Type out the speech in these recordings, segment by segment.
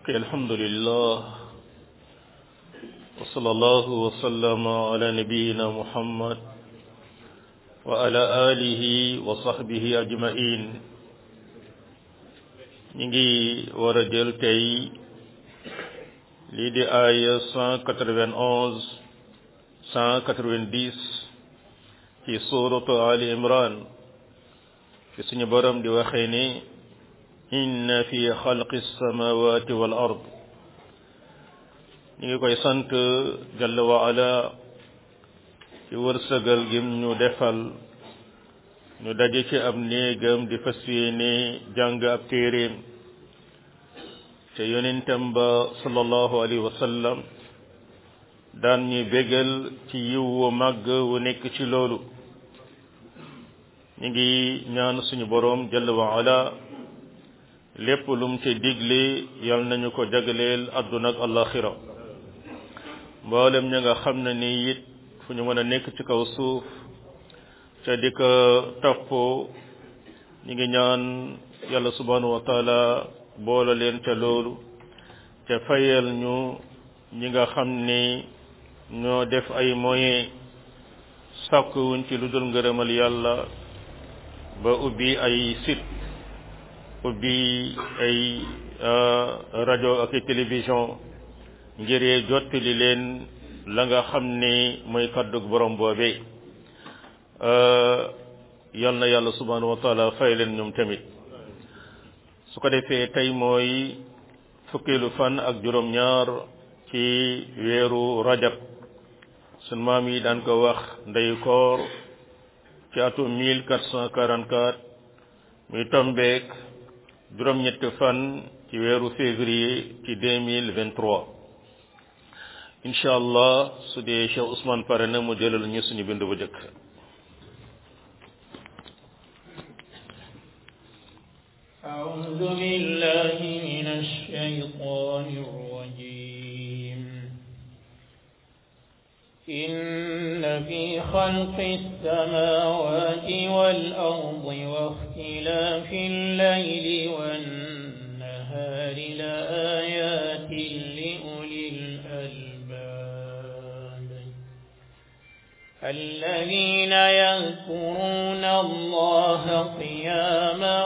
mbokk alhamdulillah wa sallallahu wa sallama ala nabiyina muhammad wa ala alihi wa sahbihi ajmain ñi ngi war a jël tey lii di aaya cent quatre-vingt-onze cent quatre-vingt-dix ci suratu ali imran fi suñu borom di waxee ni inna fi xalqi samawati wal ard ñu ngi koy sant jalla wa ala ci wërsëgal gim ñu defal ñu daje ci ab néegam di fas yéene jàng ab téeréem te yonentam ba sallallahu alayhi wa sallam daan ñu bégal ci yiw wu màgg wu nekk ci loolu ñu ngi ñaan suñu boroom jalla wa ala lépp lum ci digle yal nañu ko jagleel àdduna ak alaxira mboolem ña nga xam ne ni it fu ñu mën a nekk ci kaw suuf te di ko topp ñu ngi ñaan yàlla subhanahu wa taala boole leen ca loolu te fayal ñu ñi nga xam ni ñoo def ay moyens sàkkuwuñ ci lu dul ngërëmal yàlla ba ubbi ay site ubbi ay rajo ak télévision ngir jottali leen la nga xam ni mooy kàddug borom boobe yal na yàlla subhanahu wa taala fay leen ñoom tamit su ko defee tey mooy fukkeelu fan ak juróom-ñaar ci weeru rajab sun maam yi daan ko wax ndey koor ci atum 1444 muy tombeek juróom-ñett fan ci weeru février ci 2023 incha allah su dee Cheikh Ousmane pare na mu jëlal ñu suñu bind bu jëkk أعوذ بالله من الشيطان الرجيم إن في خلق السماوات والأرض واختلاف الليل والنهار لآيات لأولي الألباب الذين يذكرون الله قياما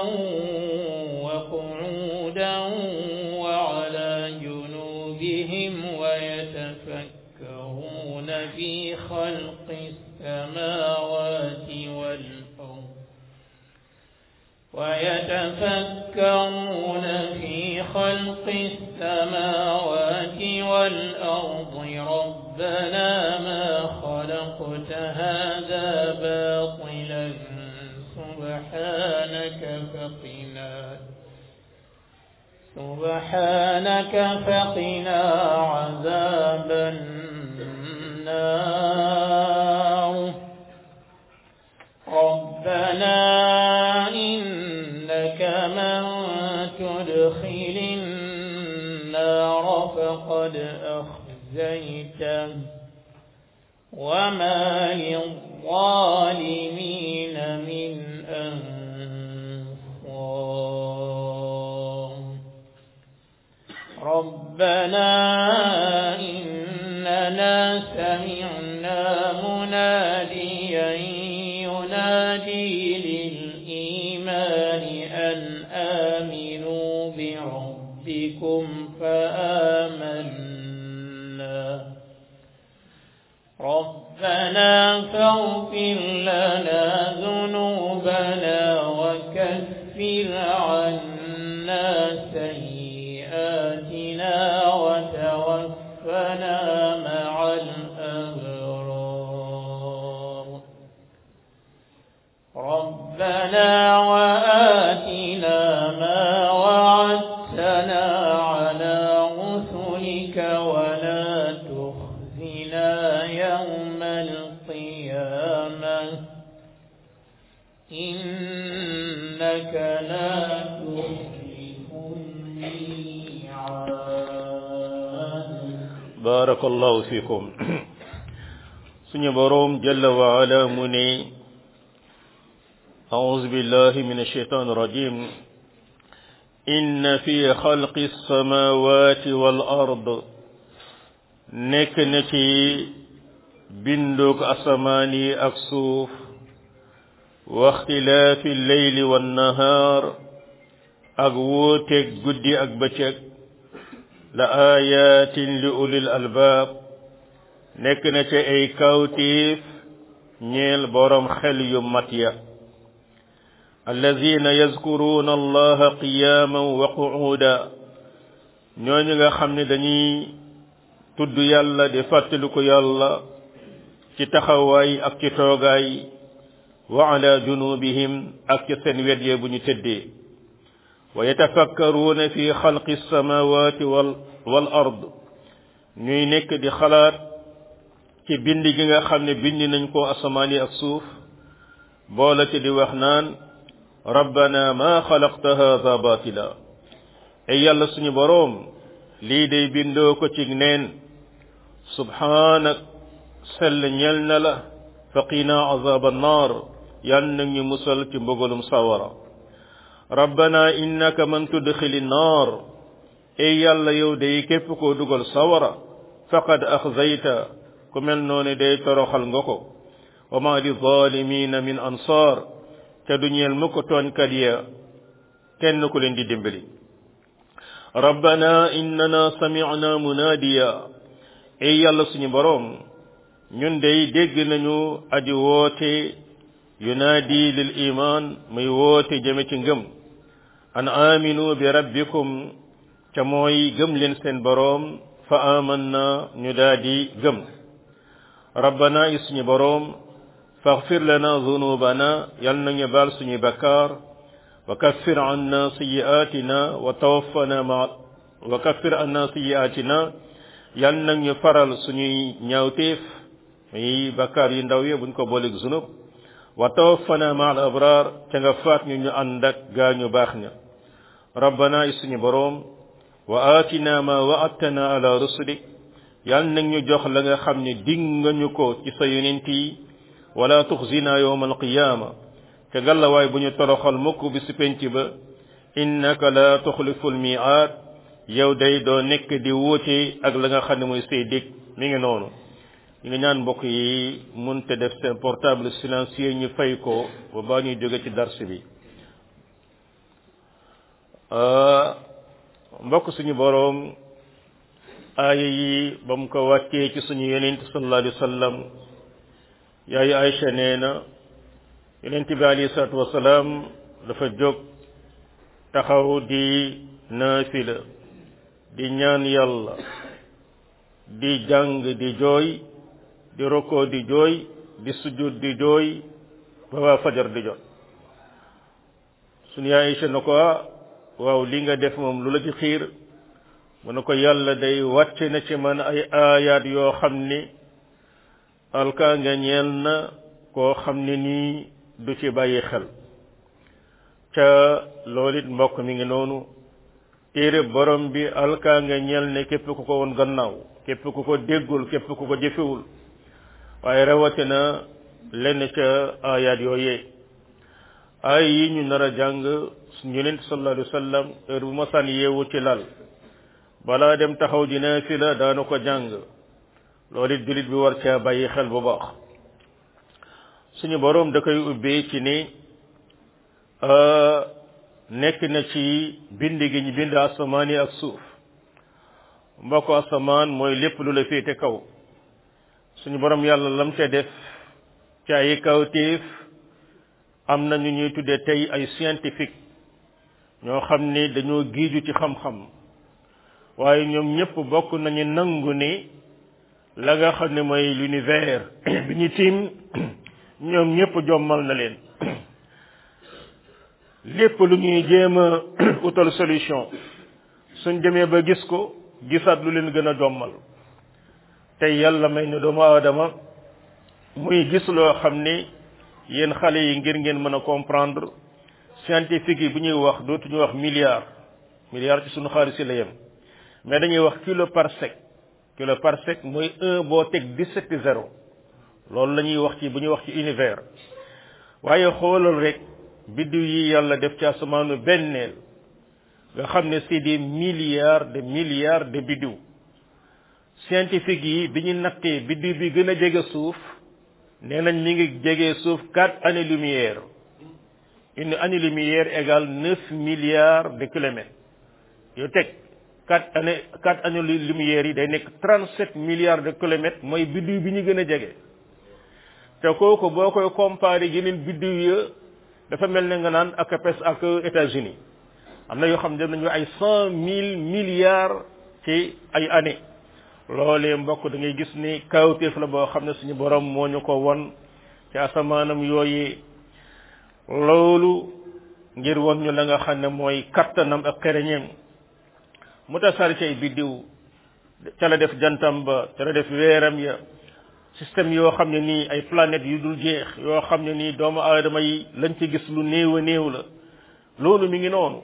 وقعودا وعلى جنوبهم ويتفكرون في خلق السماوات والأرض ويتفكرون في خلق السماوات والأرض ربنا ما خلقت هذا باطلا سبحانك فقنا سبحانك فقنا عذاب النار ربنا إنك من تدخل النار فقد أخزيته وما للظالمين من أنصار ربنا إننا سمعنا مناديا ينادي للإيمان أن آمنوا بربكم فآمنا ربنا فاغفر لنا ذنوبنا وكفر عنا سيئاتنا وتوفنا مع الأبرار ربنا وآتنا ما وعدتنا على رسلك ولا تخزنا يوم القيامة إنك لا تخلف الميعاد barakallahu fikum suñu boroom jalla wa ala mu ne أعوذ بالله من الشيطان الرجيم inna fi xalqi samawati wal ard nekk na ci binduk asamaan yi ak suuf wa ixtilaafi leyli wannahaar ak wuuteeg guddi ak bëccëg la aayaatin li ulil albaab nekk na ci ay kawtiif ñeel boroom xel yu mat ya allazina yazkuruuna allaha qiyaaman wa qu'uuda ñooñu nga xam ne dañuy tudd yàlla di fàttaliku yàlla ci taxawaay ak ci toogaay wa ala junubihim ak ci seen wet yee bu ñu tëddee wa yatafakkaruuna fi xalqi samawati wal wal ard ñuy nekk di xalaat ci bind gi nga xam ne bind nañ ko asamaan yi ak suuf boola ci di wax naan rabbana ma xalaqta hada batila ay yàlla suñu boroom lii day bindoo ko ci neen subhaanak sell ñel na la faqina azab annar yal na ñu musal ci mbugalum sawara rabbana innaka man tudxili nnar ay yàlla yow day képp koo dugal sawara faqad axzayta ku mel noonu day toroxal nga ko wa ma li zalimina min ansar te du ñeel mu ko tooñkat ya kenn ku leen di dimbali rabbana innana sami'na munadiya ay yàlla suñu boroom ñun day dégg nañu aji woote yunaadi lil iman muy woote jëme ci ngëm an aminu bi rabbikum ca mooy gëm leen seen boroom fa amanna ñu daadi gëm rabbana yi suñu boroom faghfir lana zunubana yal nañu baal suñuy bakkaar wa kaffir anna sayyi'atina wa tawaffana ma wa kaffir anna sayyi'atina yal nañu faral suñuy ñaawteef muy bakkaar yu ndaw yi buñ ko booleeg zunub wa tawaffana ma al abrar ca nga faat ñu ñu ànd ak gaa ñu baax ña rabbana yi suñu boroom wa atina ma wa'adtana ala rusulik yal nag ñu jox la nga xam ne dig nga ñu ko ci sa yonent yi wala tuxzina yawma alqiyama te gàllawaay bu ñu toroxal mukk bi si penc ba innaka la tuxlifu almi'ad yow day doo nekk di wuute ak la nga xam ne mooy say dig mi ngi noonu ñu ngi ñaan mbokk yi mun te def seen portable silencieux ñu fay ko ba baa ñuy jóge ci dars bi mbokk suñu boroom aaya yi ba mu ko wàccee ci suñu yonent sallallahu alayhi wa sallam yaayu Aïcha nee na yonent bi alayhi salaatu wasalaam dafa jóg taxaw di naafila di ñaan yàlla di jàng di jooy di roko di jooy di sujud di jooy ba waa fajar di jot suñu yaay Aïcha na ko waaw li nga def moom lu la ci xiir mu ne ko yàlla day wàcce na ci man ay aayaat yoo xam ni alkaa nga ñeel na koo xam ne nii du ci bàyyi xel ca loolu it mbokk mi ngi noonu téere borom bi alkaa nga ñeel ne képp ku ko woon gannaaw képp ku ko déggul képp ku ko jëfewul waaye rawatina lenn ca aayaat yooyee ay yi ñu nar a jàng suñu yonent sallallahu alayhi wa sallam heure bu masaan yeewu ci lal balaa dem taxaw di naafila daana ko jàng loolu it jullit bi war caa bàyyi xel bu baax suñu boroom da koy ubbee ci ni nekk na ci bind gi ñu bind asamaan yi ak suuf mbokk asamaan mooy lépp lu la féete kaw suñu boroom yàlla lam ca def ci ay kawtéef am na ñu ñuy tuddee tey ay scientifique ñoo xam ni dañoo giiju ci xam-xam waaye ñoom ñëpp bokk nañu nangu ni la nga xam ne mooy l'univers bi ñu tiim ñoom ñëpp jommal na leen lépp lu ñuy jéem a utal solution suñ demee ba gis ko gisaat lu leen gën a jommal tey yàlla may na doomu aadama muy gis loo xam ni yéen xale yi ngir ngeen mën a comprendre scientifique yi bu ñuy wax dootuñu wax milliard milliard ci suñu xaalis yi la yem mais dañuy wax kilo parsec kilo parsec mooy un boo teg dix-sept zéro loolu la ñuy wax ci bu ñuy wax ci univers waaye xoolal rek biddiw yi yàlla def ci asamaanu benneel nga xam ne c'est des milliards de milliards de biddiw scientifique yi bi ñu nattee biddiw bi gën a jege suuf nee nañ mi ngi jege suuf quatre années lumière une année lumière égale neuf milliards de kilomètres yow teg quatre années quatre années lumière yi day nekk trente sept milliards de kilomètres mooy biddiw bi ñu gën a jege te kooku boo koy comparé yeneen biddiw ya dafa mel ne nga naan ak pes ak États-Unis am na yoo xam ne dem nañu ay cent mille milliards ci ay années loolee mbokk da ngay gis ni kawteef la boo xam ne suñu borom moo ñu ko won ci asamaanam yooyee loolu ngir won ñu la nga xam ne mooy kattanam ak xereñeem mu tasaari ci ay biddiw ca la def jantam ba ca la def weeram ya système yoo xam ne nii ay planètes yu dul jeex yoo xam ne nii doomu aadama yi lañ ci gis lu néew a néew la loolu mi ngi noonu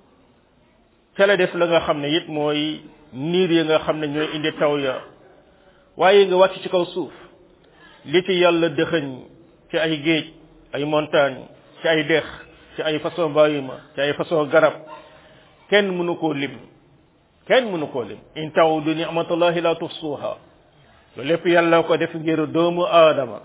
ca la def la nga xam ne it mooy niir ya nga xam ne ñooy indi taw ya waaye nga wàcc ci kaw suuf li ci yàlla dëxëñ ci ay géej ay montagne ci ay dex ci ay façon bàyyima ci ay façon garab kenn mënu koo lim kenn mënu koo lim in tawdu ni'matallahi la tuhsuha loolu lépp yàlla ko def ngir doomu aadama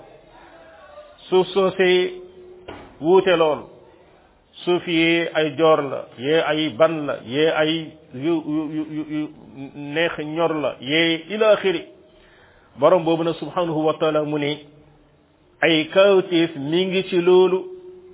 suuf soosee wuute lool suuf yee ay joor la yee ay ban la yee ay yu yu yu yu neex ñor la yee ila axiri borom boobu nag subhanahu wa taala mu ne ay kawtéef mi ngi ci loolu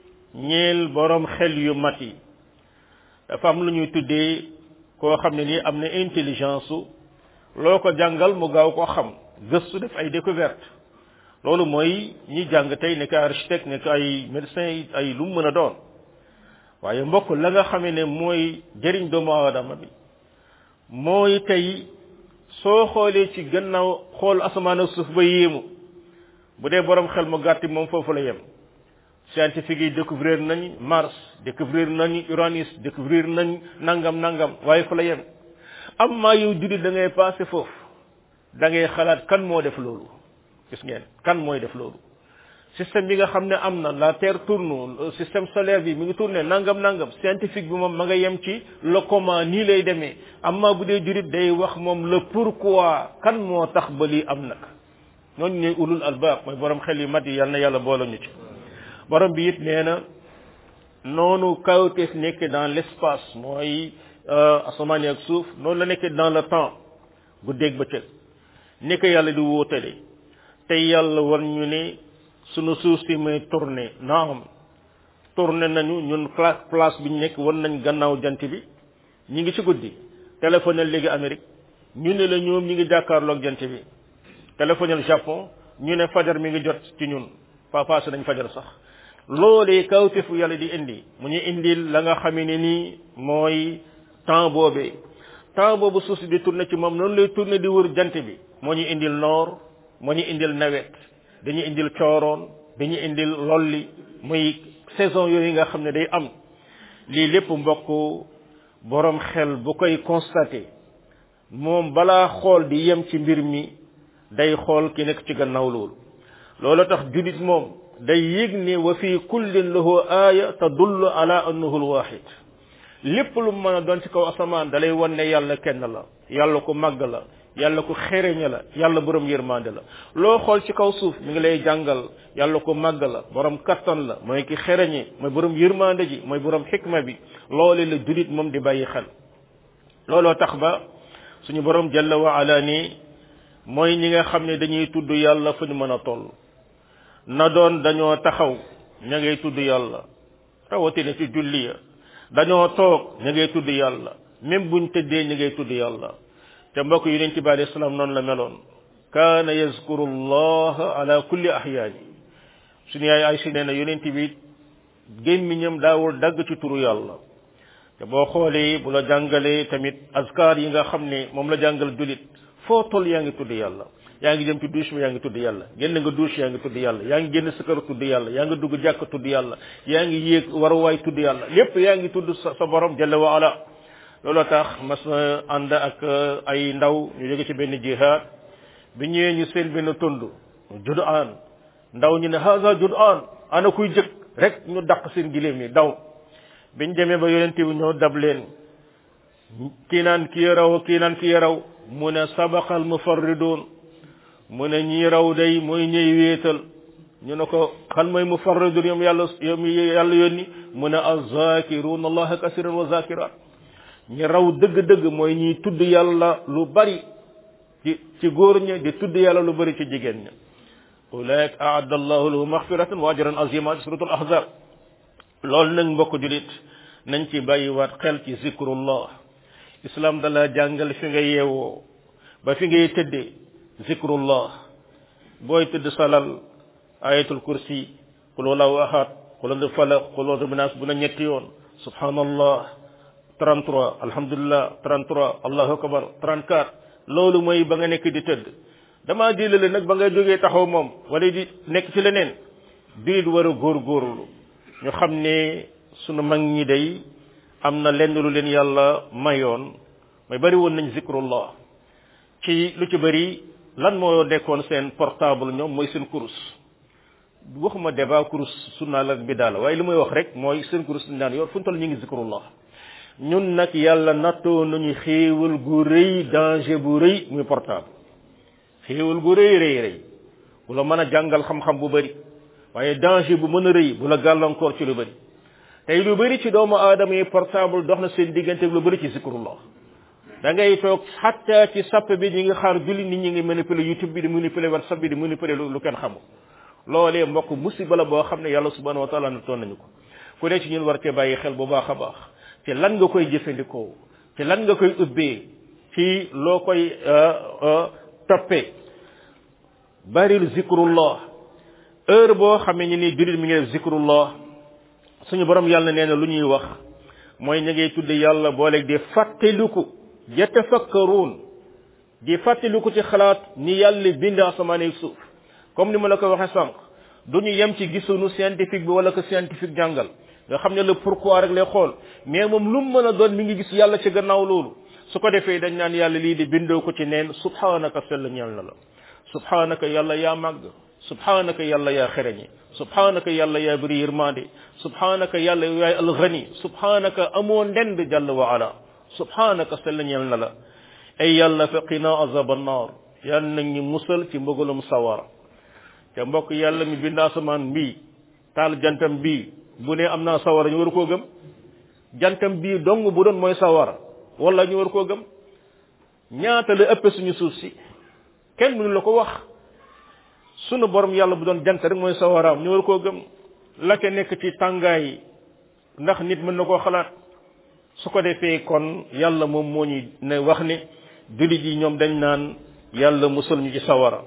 ñeel borom xel yu mat yi dafa am lu ñuy tuddee koo xam ne nii am na intelligence su loo ko jàngal mu gaaw ko xam gëstu def ay découverte loolu mooy ñi jàng tey nekk ay architecte nekk ay médecin ay lu mu mën a doon waaye mbokk la nga xamee ne mooy jëriñ doomu aadama bi mooy tey soo xoolee ci gannaaw xool asamaan ak suuf ba yéemu bu dee borom xel mu gàtti moom foofu la yem scientifique yi découvrir nañ Mars découvrir nañ Uranus découvrir nañ nangam nangam waaye fa la yem am maa yow jullit da ngay passé foofu da ngay xalaat kan moo def loolu gis ngeen kan mooy def loolu système bi nga xam ne am na la terre tourne système solaire bi mi ngi tourné nangam nangam scientifique bi moom ma nga yem ci le comment nii lay demee amma bu dee jurit day wax moom le pourquoi kan moo tax ba lii am nag ñooñu ñooy ulul albaab mooy borom xel yu mat yi yal na yàlla boole ñu ci borom bi it nee na noonu kawteef nekk dans l' espace mooy asamaan ak suuf noonu la nekkee dans le temps guddeeg bëccëg ni ko yàlla di wóotale tey yàlla war ñu ne sunu suuf si may tourné naam tourné nañu ñun place bi ñu nekk war nañ gannaaw jant bi ñi ngi ci guddi téléphone léegi Amérique ñu ne la ñoom ñi ngi jàkkaarloog jant bi téléphone Japon ñu ne fajar mi ngi jot ci ñun pa passé nañ fajar sax loolee kawtefu yàlla di indi mu ñu indil la nga xamee ne nii mooy temps boobee temps boobu suuf si di tourné ci moom noonu lay tourné di wër jant bi moo ñu indil noor moo ñu indil nawet dañu indil cooroon dañu indil lolli muy saison yooyu nga xam ne day am lii lépp mbokk borom xel bu koy constaté moom balaa xool di yem ci mbir mi day xool ki nekk ci gannaaw loolu loolu tax julit moom day yëg ne wa fi kullin lahu aaya tadullu ala annahu alwahid lépp lu mën a doon ci kaw asamaan dalay wan ne yàlla kenn la yàlla ko màgg la yàlla ko xereñe la yàlla borom yërmande la loo xool ci kaw suuf mi ngi lay jàngal yàlla ko màgg la borom kattan la mooy ki xereñe mooy borom yërmande ji mooy borom xikma bi loole la julit moom di bàyyi xel looloo tax ba suñu borom jalla wa ala ni mooy ñi nga xam ne dañuy tudd yàlla fu ñu mën a toll na doon dañoo taxaw ña ngay tudd yàlla rawatina ci julli ya dañoo toog ña ngay tudd yàlla même buñ tëddee ña ngay tudd yàlla te mbokk yonent bi alayhi salaam noonu la meloon kaana yazkuru allah ala kulli ahyaani suñu yaay Aysa nee na yonent bi gémmiñam daawul dagg ci turu yàlla te boo xoolee bu la jàngalee tamit azkar yi nga xam ne moom la jàngal julit foo toll yaa ngi tudd yàlla yaa ngi jëm ci douche bi yaa ngi tudd yàlla génn nga douche yaa ngi tudd yàlla yaa ngi génn sa kër tudd yàlla yaa ngi dugg jàkk tudd yàlla yaa ngi yéeg waruwaay tudd yàlla lépp yaa ngi tudd sa sa borom jalla wa ala looloo tax mas na ànd ak ay ndaw ñu jóge ci benn jihaad bi ñëwee ñu seen benn tund judaan ndaw ñu ne haza judaan ana kuy jëkk rek ñu dàq seen giléem yi daw biñ demee ba yonente bi ñoo dab leen kii naan kii raw kii naan kii raw mu ne sabaqal mufarridun mu ne ñii raw day mooy ñëy wéetal ñu ne ko xan mooy mufarridun yom yàlla yom yàlla yónni mu ne azakirun allaha kasiran wa zakirat ñi raw dëgg-dëgg mooy ñiy tudd yàlla lu bari ci ci góor ña di tudd yàlla lu bari ci jigéen ña ulaik aadda allahu lahu maxfiratan wa ajran azima ci suratul ahzab loolu nag mbokk julit nañ ci bàyyiwaat xel ci zikrullah islam dala jàngal fi nga yeewoo ba fi ngay tëddee zikrullah booy tëdd salal ayatul kursi qul wallahu ahad qul huwa falaq qul huwa nas bu na ñetti yoon subhanallah 33 alhamdulillah 33 allahu akbar 34 loolu mooy ba nga nekk di tëdd damaa jëlale nag ba nga jógee taxaw moom wala di nekk ci leneen diit war a góorgóorlu ñu xam ne sunu mag ñi day am na lenn lu leen yàlla mayoon mooy bari woon nañ zikrullah ci lu ci bari lan moo nekkoon seen portable ñoom mooy seen kurus waxuma débat kurus sunna la bi daal waaye li muy wax rek mooy seen kurus dañ daan yor fu ñu toll ñu ngi zikrullah ñun nag yàlla nattoo nañu xéewal gu rëy danger bu rëy muy portable xéewal gu rëy rëy rëy bu la mën a jàngal xam-xam bu bari waaye danger bu mën a rëy bu la gàllankoor ci lu bari tey lu bari ci doomu aadama yi portable dox na seen diggante lu bari ci zikrullah da ngay toog xatta ci sapp bi ñi ngi xaar julli nit ñi ngi manipuler youtube bi di manipuler whatsapp bi di manipuler lu kenn xamul loolee mbokk musiba la boo xam ne yàlla subhanahu wa taala na toon nañu ko ku ne ci ñun war cee bàyyi xel bu baax a baax ci lan nga koy jëfandikoo ci lan nga koy ubbee ci loo koy toppee baril zikrullah heure boo xamee ni ni jullit mi ngi def zikrullah suñu borom yàlla nee na lu ñuy wax mooy ña ngay tudde yàlla booleeg di fàttaliku yatafakkaruun di fàttaliku ci xalaat ni yàlla bind asamaan ak suuf comme ni ma la ko waxee sànq du ñu yem ci gisunu scientifique bi wala ko scientifique jàngal nga xam ne le pourquoi rek lay xool mais moom lu mu mën a doon mi ngi gis yàlla ci gannaaw loolu su ko defee dañ naan yàlla lii di bindoo ko ci neen subhanaka sell ñeel na la subhanaka yàlla yaa màgg subhanaka yàlla yaa xereñi subhanaka yàlla yaa bëri yërmande subhanaka yàlla yaay alghani subhanaka amoo ndend jàll wa ala subhanaka sell ñeel na la ay yàlla faqina azab annar yàlla nag ñu musal ci mbëgalum sawara te mbokk yàlla mi bind asamaan bii taal jantam bii bu ne am naa sawara ñu war koo gëm jantam bii dong bu doon mooy sawara wala ñu war koo gëm ñaata la ëpp suñu suuf si kenn mënu la ko wax sunu borom yàlla bu doon jant rek mooy sawaraam ñu war koo gëm la ca nekk ci tàngaay ndax nit mën na koo xalaat su ko defee kon yàlla moom moo ñu ne wax ne jullit yi ñoom dañ naan yàlla musal ñu ci sawara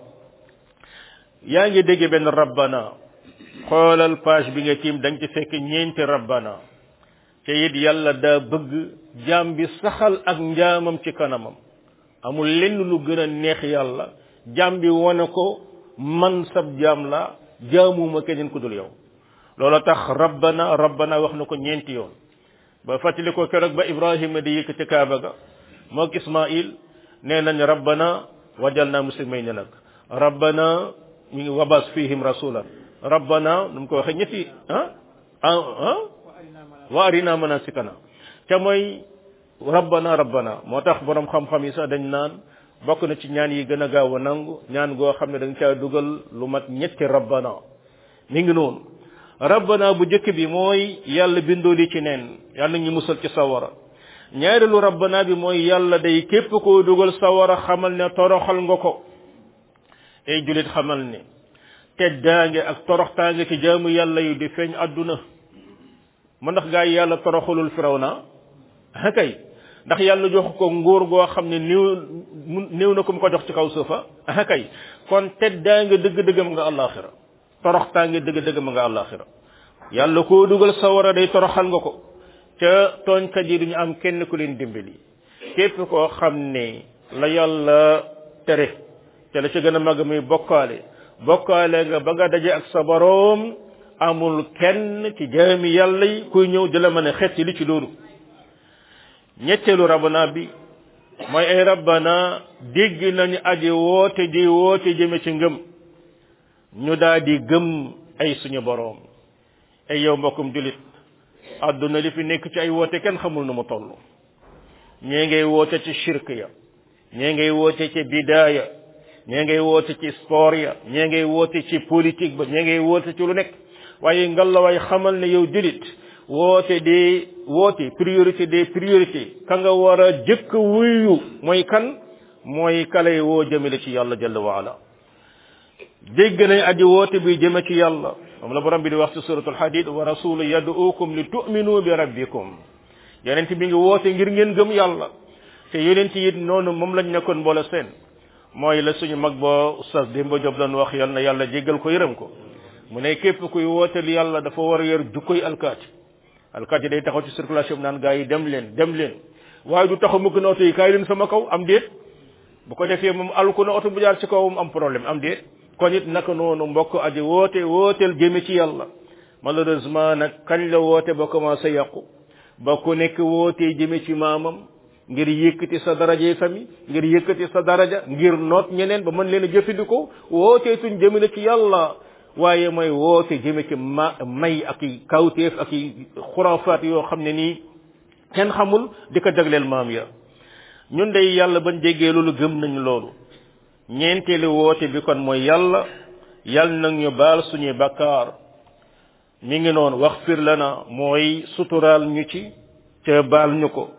yaa ngi dégg benn rabbana xoolal page bi nga tiim dañ ci fekk ñeenti rabbana te it yàlla daa bëgg jaam bi saxal ak njaamam ci kanamam amul lenn lu gën a neex yàlla jaam bi wane ko man sab jaam la jaamuma keneen ku dul yow loolu tax rabbana rabbana wax na ko ñeenti yoon ba fàttali ko keroog ba ibrahima di yëkkati kaaba ga moog ismail nee nañ rabbana wajalna muslimayn nag rabbana ñu ngi wabas fihim rasulan rabbana nu mu ko waxee ñetti ah ah wa arina manasikana te mooy rabbana rabbana moo tax borom xam-xam yi sax dañ naan bokk na ci ñaan yi gën a gaaw a nangu ñaan goo xam ne dañ caa dugal lu mat ñetti rabbana mi ngi noonu rabbana bu njëkk bi mooy yàlla bindoo li ci neen yàlla ñu musal ci sawara ñaareelu rabbana bi mooy yàlla day képp koo dugal sawara xamal ne toroxal nga ko ay julit xamal ne teddaange ak toroxtaange ci jaamu yàlla yu di feeñ àdduna mu ndax gaa yi yàlla toroxalul firawna ah kay ndax yàlla jox ko nguur goo xam ne néew néew na ko mu ko jox ci kaw suufa ah kay kon teddaange dëgg-dëggam nga àllaaxira toroxtaange dëgg-dëggam nga àllaaxira yàlla koo dugal sawara day toroxal nga ko ca tooñkat yi duñu am kenn ku leen dimbali képp koo xam ne la yàlla tere te la ca gën a mag muy bokkaale bokkaale nga ba nga daje ak sa boroom amul kenn ci jaami yàlla yi kuy ñëw di la mën a xet li ci loolu ñetteelu rabbana bi mooy ay rabbana dégg nañu aji woote di woote jëme ci ngëm ñu daal di gëm ay suñu boroom ay yow mbokkum julit àdduna li fi nekk ci ay woote kenn xamul nu mu toll ñee ngay woote ci shirk ya ñee ngay woote ci bidaaya ñee ngay woote ci sport ya ñee ngay woote ci politique ba ñee ngay woote ci lu nekk waaye ngallaawaay xamal ne yow julit woote des woote priorité des priorités ka nga war a jëkk wuyu mooy kan mooy kalay woo jëmale ci yàlla jalla waala dégg nañ aji woote bi jëme ci yàlla moom la borom bi di wax ci suratul hadid wa rasulu yad'ukum li tu'minu bi rabbikum yonent bi ngi woote ngir ngeen gëm yàlla te yonent it noonu moom lañ nekkoon mboole seen mooy la suñu mag ba oustaz Demba Diop doon wax yal na yàlla jéggal ko yërëm ko mu ne képp kuy wooteel yàlla dafa war a yor jukkoy alkaati alkaati day taxaw ci circulation bi naan gaa yi dem leen dem leen waaye du taxaw mukk na oto yi kaay leen sama kaw am déet bu ko defee moom alku na oto bu jaar ci kawam am problème am déet kon it naka noonu mbokk aji woote wooteel jëme ci yàlla malheureusement nag kañ la woote ba commencé yàqu ba ku nekk wootee jëme ci maamam ngir yëkkati sa daraje famille ngir yëkkati sa daraja ngir noot ñeneen ba mën leen a jëfandikoo wootee tuñ jëmale ci yàlla waaye mooy woote jëme ci ma may ak i kawteef ak i xuraafaat yoo xam ne nii kenn xamul di ko jagleel maam ya ñun day yàlla bañ déggee loolu gëm nañu loolu ñeenteelu woote bi kon mooy yàlla yàlla nag ñu baal suñuy bakkaar mi ngi noonu wax fir lana mooy suturaal ñu ci ca baal ñu ko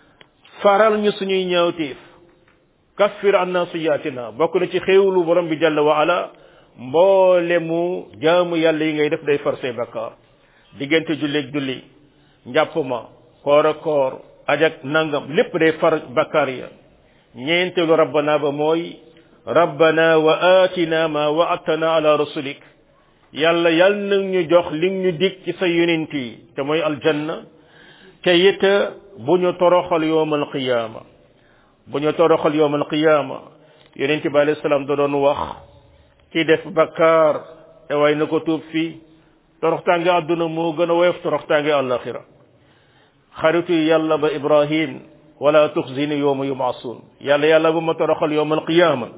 faral ñu suñuy ñaawteef kaffir anna siyaatina bokk na ci xéewlu borom bi jalla wa ala mboole mu jaamu yàlla yi ngay def day far say bakkaar diggante julleeg julli njàpp ma koor ak koor ajak nangam lépp day far bakkaar ya ñeenteelu rabbana ba mooy rabbana wa atina ma wa'adtana ala rasulik yàlla yal na ñu jox li ñu dig ci sa yonent yi te mooy aljanna te it bu ñu toroxal yowmal qiyaama bu ñu toroxal yowmal qiyaama yonent bi alayhi salaam da doon wax ci def bakkaar te way na ko tuub fii toroxtaange àdduna moo gën a woyof toroxtaange àllaxira xaritu yàlla ba ibrahim wala tuxzini yowma yubaasuun yàlla yàlla bu ma toroxal yowmal qiyaama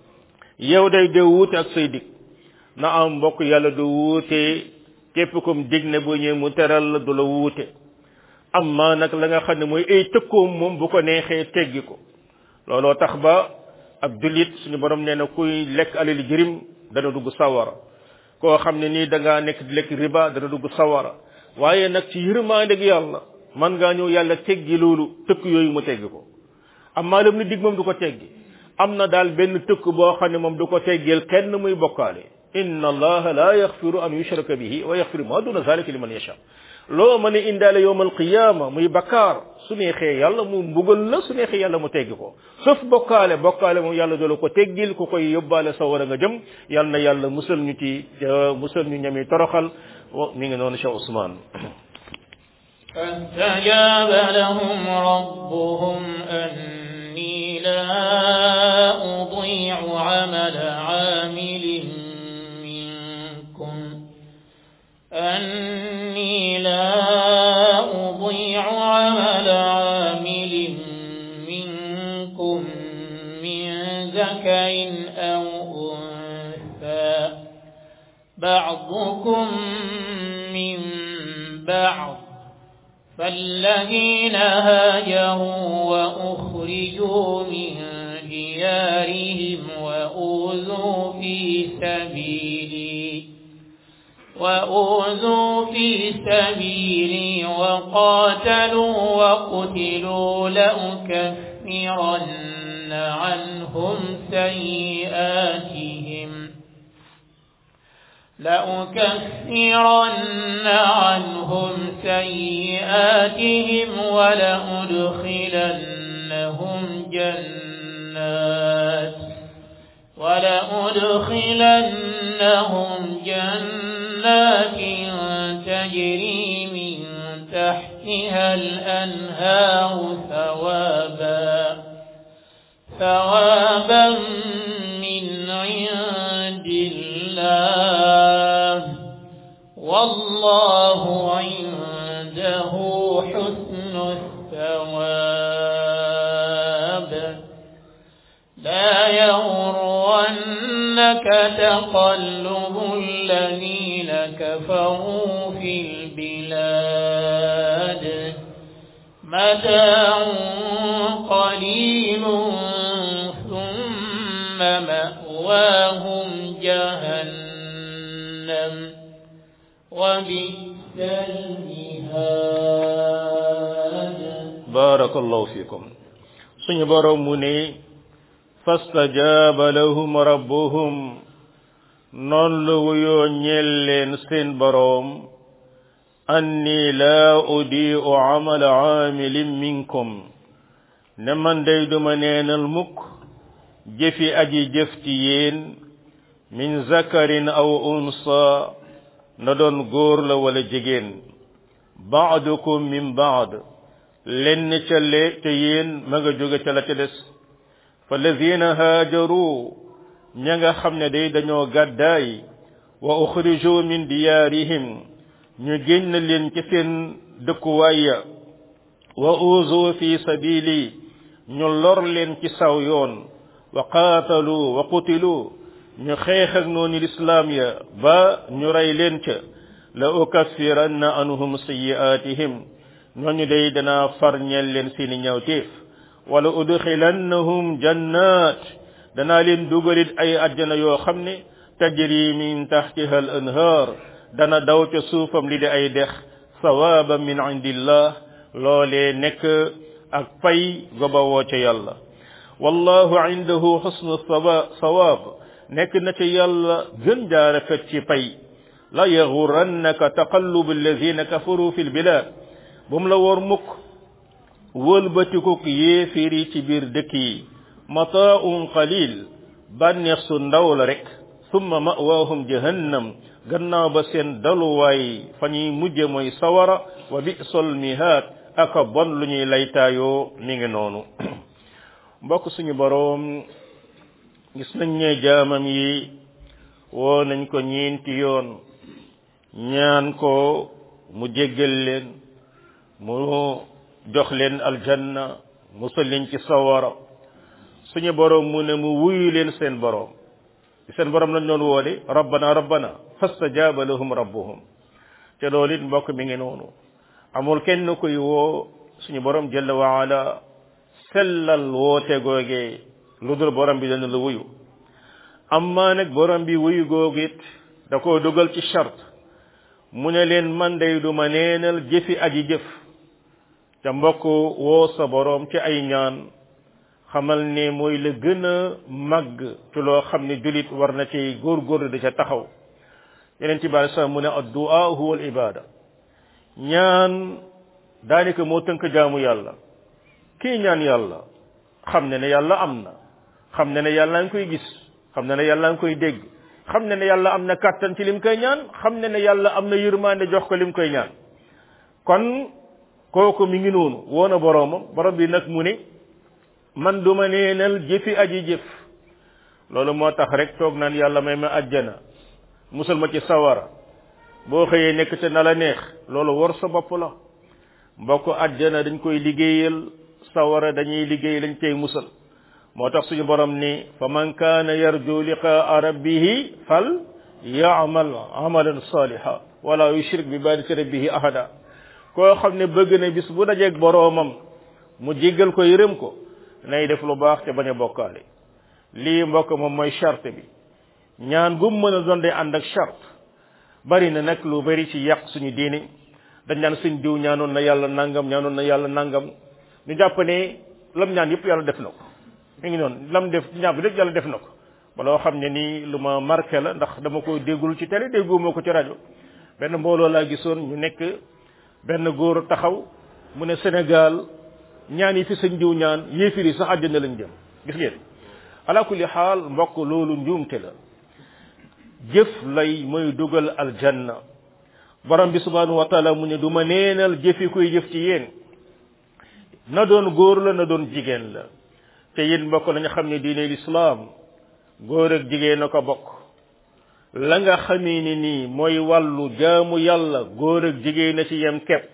yow day de wuute ak say dig na am mbokk yàlla du wuute képp kum dig ne bu ñëwee mu teral la du la wuute amma nag la nga xam ne mooy ay tëkkoom moom bu ko neexee teggi ko looloo tax ba ab jullit suñu borom nee na kuy lekk alali jërim dana dugg sawara koo xam ne nii da ngaa nekk di lekk riba dana dugg sawara waaye nag ci yërmaandeg yàlla man ngaa ñëw yàlla teggi loolu tëkk yooyu mu teggi ko amma lam ni dig moom du ko teggi am na daal benn tëkk boo xam ne moom du ko teggeel kenn muy bokkaale inna allaha la yaxfiru an yushraka bihi wa yaxfiru ma duna zalika liman yasha loo mën a indaale yowm alqiyama muy bakkaar su neexee yàlla mu mbugal la su neexee yàlla mu teggi ko sauf bokkaale bokkaale moom yàlla doola ko teggil ku koy yóbbaale sa war a nga jëm yàlla na yàlla musal ñu ci musal ñu ñami toroxal mi ngi noonu Cheikh Ousmane فاستجاب لهم ربهم أني لا أضيع عمل عامل منكم أني لا أضيع عمل عامل منكم من ذكر أو أنثى بعضكم من بعض فالذين هاجروا وأخرجوا من ديارهم وأوذوا في سبيلي وأوذوا في سبيلي وقاتلوا وقتلوا لأكفرن عنهم سيئاتهم لأكفرن عنهم سيئاتهم ولأدخلنهم جنات ولأدخلنهم جنات تجري من تحتها الأنهار ثوابا ثوابا من عند الله والله عنده حسن الثواب لا يغرنك تقلب الذين كفروا في البلاد متاع قليل ثم مأواهم جهنم وبئس المهاد barakallahu fikum suñu borom mu ne fastajaba lahum rabbuhum noon la wuyoo ñeel leen seen boroom anni laa udiu amala aamilin minkum ne man day duma neenal mukk jëfi aji jëf ci yéen min zakarin aw unsa na doon góor la wala jigéen baadukum min baad lenn ca le ca yéen ma nga jóge ca la ca des fa lazina haajaru ña nga xam ne day dañoo gàddaay wa uxriju min diyaarihim ñu génn leen ci seen dëkkuwaay ya wa uzu fi sabili ñu lor leen ci saw yoon wa qaatalu wa qutilu ñu xeex ak noonu lislaam ya ba ñu rey leen ca la ukaffiranna anhum sayyi'atihim ñooñu day danaa far ñeel leen seeni ñawteef wala udxilannahum jannat danaa leen dugalit ay àjjana yoo xam ne tajri min taxtiha al anhar dana daw ca suufam li di ay dex sawaban min indillah loolee nekk ak pay gobawoo ca yàlla wallahu indahu xusnu sawaab nekk na ca yàlla gën jaa rafet ci pay la yaxurannaka taqallubu alladina kafaru fi lbilad bu mu la woor mukk wëlbatikuk yéeféer yi ci biir dëkk yi mataaun qalil bànneex su ndaw la rek summa mawaahum jahannam gannaaw ba seen daluwaay fa ñuy mujje mooy sawara wa bisol mihaad aka bon lu ñuy laytaayoo mi ngi noonu mbokk suñu boroom gis nañ ne jaamam yi woo nañ ko ñeenti yoon ñaan ko mu jéggal leen mu jox leen aljanna musal leen ci sawara suñu boroom mu ne mu wuyu leen seen boroom seen boroom lañ doon woode rabbana rabbana fastajaaba lahum rabbuhum te loolu it mbokk mi ngi noonu amul kenn koy woo suñu boroom jalla wa ala sellal woote googee lu dul boroom bi dana la wuyu amma nag boroom bi wuyu googu it da koo dugal ci charte mu ne leen man day du ma neenal jëfi aji jëf te mbokk woo sa boroom ci ay ñaan xamal ne mooy la gën a màgg ci loo xam ne julit war na ci góorgóorlu di ca taxaw yeneen ci bari sax mu ne addu'a huwa al ibada ñaan daanaka moo tënk jaamu yàlla kii ñaan yàlla xam ne ne yàlla am na xam ne ne yàlla ngi koy gis xam ne ne yàlla ngi koy dégg xam ne ne yàlla am na kàttan ci lim koy ñaan xam ne ne yàlla am na yërmande jox ko lim koy ñaan kon kooku mi ngi noonu woo na boroomam borom bi nag mu ne man du ma neenal jëfi aji jëf loolu moo tax rek toog naan yàlla may ma ajjana musal ma ci sawara boo xëyee nekk ca na la neex loolu war sa bopp la mbokk ajjana dañ koy liggéeyal sawara dañuy liggéey lañ cay musal moo tax suñu borom ni fa man kaana yarju liqaa rabbihi fal yaamal amalan saliha wala yushrik bi ibadati rabbihi ahada koo xam ne bëgg na bis bu dajeeg boroomam mu jéggal ko yërëm ko nay def lu baax te bañ a bokkaale lii mbokk moom mooy charte bi ñaan gum mën a doon day ànd ak charte bari na nag lu bari ci yàq suñu diini dañ naan suñ diw ñaanoon na yàlla nangam ñaanoon na yàlla nangam ñu jàpp ne lam ñaan yëpp yàlla def na ko mi ngi noonu lam def ñaan bi lépp yàlla def na ko ba loo xam ne nii lu ma marqué la ndax dama ko déggul ci télé dégguma ko ci rajo benn mbooloo laa gisoon ñu nekk benn góor taxaw mu ne Sénégal ñaan yi fi sëñ diw ñaan yéefir yi sax àjjana lañ jëm gis ngeen ala kulli xaal mbokk loolu njuumte la jëf lay mooy dugal aljanna borom bi subhanahu wa taala mu ne du ma neenal jëfi kuy jëf ci yéen na doon góor la na doon jigéen la te yéen mbokk nañu xam ne diine lislaam góor ak jigéen a ko bokk la nga xamee ni nii mooy wàllu jaamu yàlla góor ak jigéen a ci yem kepp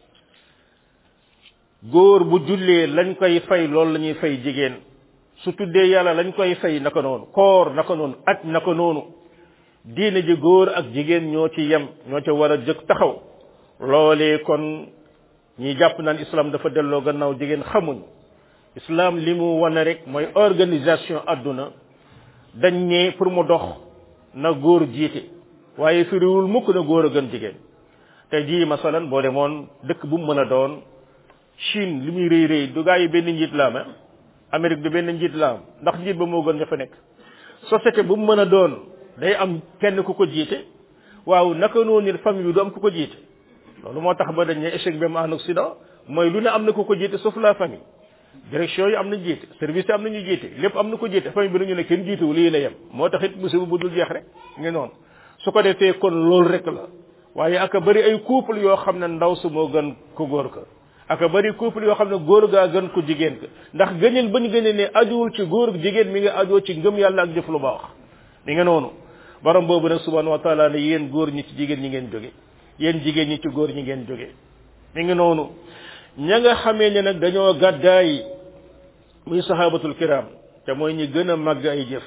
góor bu jullee lañ koy fay loolu la ñuy fay jigéen su tuddee yàlla lañ koy fay naka noonu koor naka noonu aj naka noonu diine ji góor ak jigéen ñoo ci yem ñoo ca war a jëkk taxaw loolee kon ñi jàpp naan islam dafa delloo gannaaw jigéen xamuñ islam li mu wane rek mooy organisation adduna dañ ne pour mu dox na góor jiite waaye firiwul mukk na góor a gën jigéen te jii masalan boo demoon dëkk bu mu mën a doon Chine li muy rëy rëy du gaa yi benn njiit la am Amérique du benn njiit la am ndax njiit ba moo gën ña fa nekk société bu mu mën a doon day am kenn ku ko jiite waaw naka noonu nit famille bi du am ku ko jiite loolu moo tax ba dañ ne échec bi am en Occident mooy lu ne am na ku ko jiite sauf la famille direction yi am na jiite service yi am na ñu jiite lépp am na ko jiite famille bi dañu ne kenn jiitewu lii la yem moo tax it musiba bu dul jeex rek ngi noonu su ko defee kon loolu rek la waaye aka bëri ay couple yoo xam ne ndaw su moo gën ko góor ka aka bëri couple yoo xam ne góor gaa gën ko jigéen ka ndax gëneel bañ gënee ne ajuwul ci góor jigéen mi nga ajoo ci ngëm yàlla ak jëf lu baax mi nga noonu borom boobu nag subhanahu wa taala ne yéen góor ñi ci jigéen ñi ngeen jóge yéen jigéen ñi ci góor ñi ngeen jóge mi ngi noonu ña nga xamee ne nag dañoo gàddaay muy sahabatul kiram te mooy ñi gën a màgg ay jëf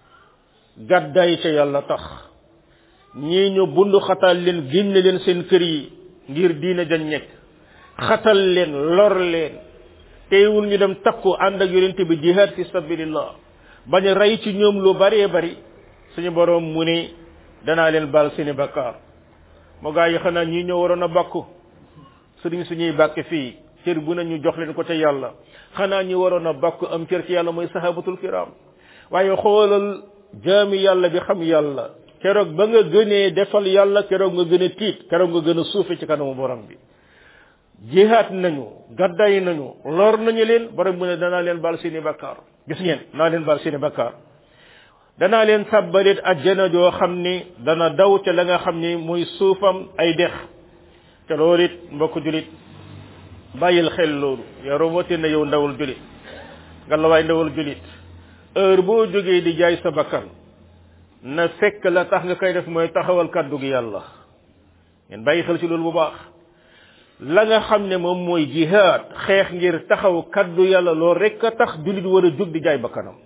gàddaay ca yàlla tax ñii ñu bundu xatal leen génne leen seen kër yi ngir diine jañ nekk xatal leen lor leen teewul ñu dem takku ànd ak yonente bi jihad fi sabilillah bañ a rey ci ñoom lu baree bari suñu borom mu ne danaa leen baal seeni bakkaar moo gaa yi xanaa ñii ñoo waroon a bàkku sëriñ suñuy bàkke fii cër bu ne ñu jox leen ko ca yàlla xanaa ñi waroon a bàkku am cër ci yàlla mooy sahabatul kiram waaye xoolal jaami yàlla bi xam yàlla keroog ba nga gënee defal yàlla keroog nga gën a tiit keroog nga gën a suufe ci kanamu borom bi jihaat nañu gadday nañu lor nañu leen borom mu ne danaa leen baal seeni bakkaar gis ngeen naa leen baal seeni bakkaar danaa leen tàbbalit ajjana joo xam ni dana daw ca la nga xam ni muy suufam ay dex te loolu it mbokk julit bàyyil xel loolu yow rawatina na yow ndawul julit nga la waay ndawul julit heure boo jógee di jaay sa bakkan na fekk la tax nga koy def mooy taxawal kàddu gi yàlla ngeen bàyyi xel ci loolu bu baax la nga xam ne moom mooy jihaad xeex ngir taxaw kàddu yàlla loolu rek a tax julit war a jóg di jaay bakkanam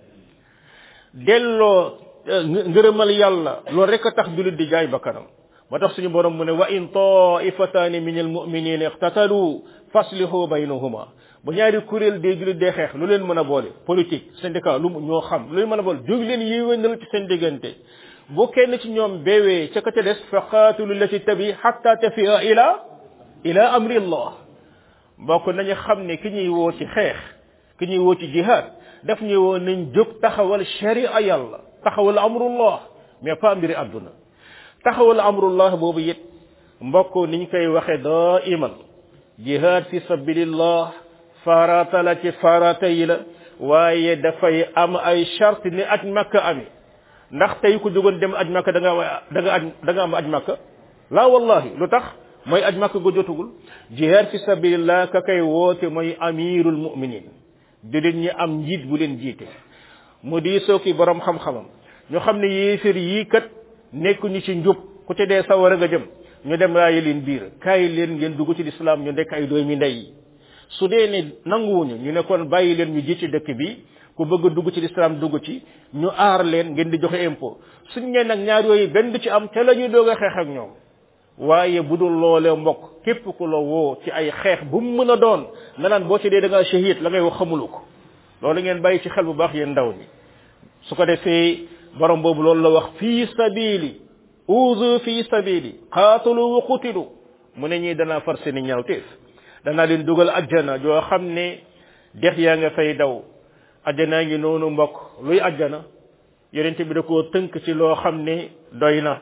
delloo ngërëmal yàlla loolu rek a tax julit di jaay bakkanam moo tax suñu borom mu ne wa in taifataani min almuminina iqtatalu faslihu baynahuma bu ñaari kuréel dee julit dee xeex lu leen mën a boole politique syndicat lu ñoo xam lu leen mën a boole jóg leen yéwénal ci seen diggante bu kenn ci ñoom beewee ca ka ca des fa qaatilu lati tabi hatta tafia ila ila amri allah mbokk nañu xam ne ki ñuy woo ci xeex ki ñuy woo ci jihad daf ñuy woo nañ jóg taxawal sharia yàlla taxawal amrullah mais pas mbiri àdduna taxawal amrullah boobu it mbokk niñ koy waxe daa iman jihad fi sabilillah farata la ci farata yi la waaye dafay am ay charte ni aj makka ami ndax tey ku jógoon dem aj makka da nga da nga aj da nga am aj makka la wallahi lu tax mooy aj makka go jotugul jihad fi sabilillah ka kay woote mooy amirul muminin julit ñi am njiit bu leen jiite mu di soo ki borom xam-xamam ñu xam ne yéefér yii kat nekkuñu ci njub ku ci dee sawara nga jëm ñu dem raayi leen biir kaay leen ngeen dugg ci lislaam ñu nekk ay doomi ndey su dee ne nanguwuñu ñu ne kon bàyyi leen ñu jiite dëkk bi ku bëgg a dugg ci lislaam dugg ci ñu aar leen ngeen di joxe impôt suñ ne nag ñaar yooyu benn du ci am te la ñuy doog a xeex ak ñoom waaye bu dul loolee mbokk képp ku la woo ci ay xeex bu mu mën a doon nga naan boo ci dee da ngaa shahid la ngay wax xamulu ko loolu ngeen bàyyi ci xel bu baax yéen ndaw ñi su ko defee borom boobu loolu la wax fii sabili uzu fii sabili qaatalu wa qutilu mu ne ñii danaa far seeni ñaawteef danaa leen dugal ajjana joo xam ne dex yaa nga fay daw ajjanaa ngi noonu mbokk luy ajjana yonente bi da koo tënk ci loo xam ne doy na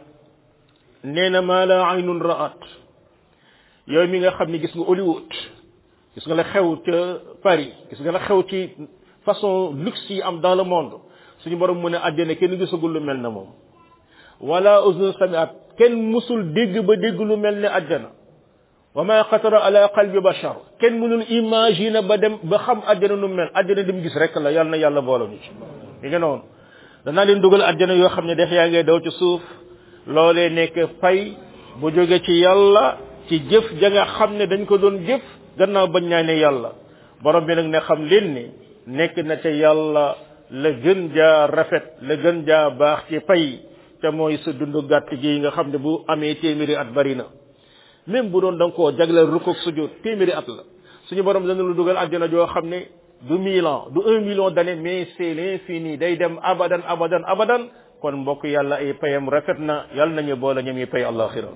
nee na maa la aynun ra'at yow mi nga xam ne gis nga Hollywood gis nga la xew ca Paris gis nga la xew ci façon luxe yi am dans le monde suñu borom mu ne àjjana kenn gisagul lu mel na moom wala uzun samiat kenn musul dégg ba dégg lu mel ne àjjana wa ma xatara ala qalbi bashar kenn mënul imaginer ba dem ba xam àjjana nu mel àjjana dem gis rek la yàlla na yàlla boole ñu ci li nga noonu danaa leen dugal àjjana yoo xam ne def yaa ngay daw ci suuf loolee nekk fay bu jóge ci yàlla ci jëf ja nga xam ne dañ ko doon jëf gannaaw bañ ñaa ne yàlla borom bi nag ne xam leen ni nekk na ca yàlla la gën jaa rafet la gën jaa baax ci pay te mooy sa dund gàtt gi nga xam ne bu amee téeméeri at bari na même bu doon da nga koo jagleel rukkoog sujud téeméeri at la suñu borom dana lu dugal àjjana joo xam ne du mille ans du un million d'années mais c'est l'infini day dem abadan abadan abadan kon mbokk yàlla ay payam rafet na yàlla nañu boole ñoom yi pay àllaxira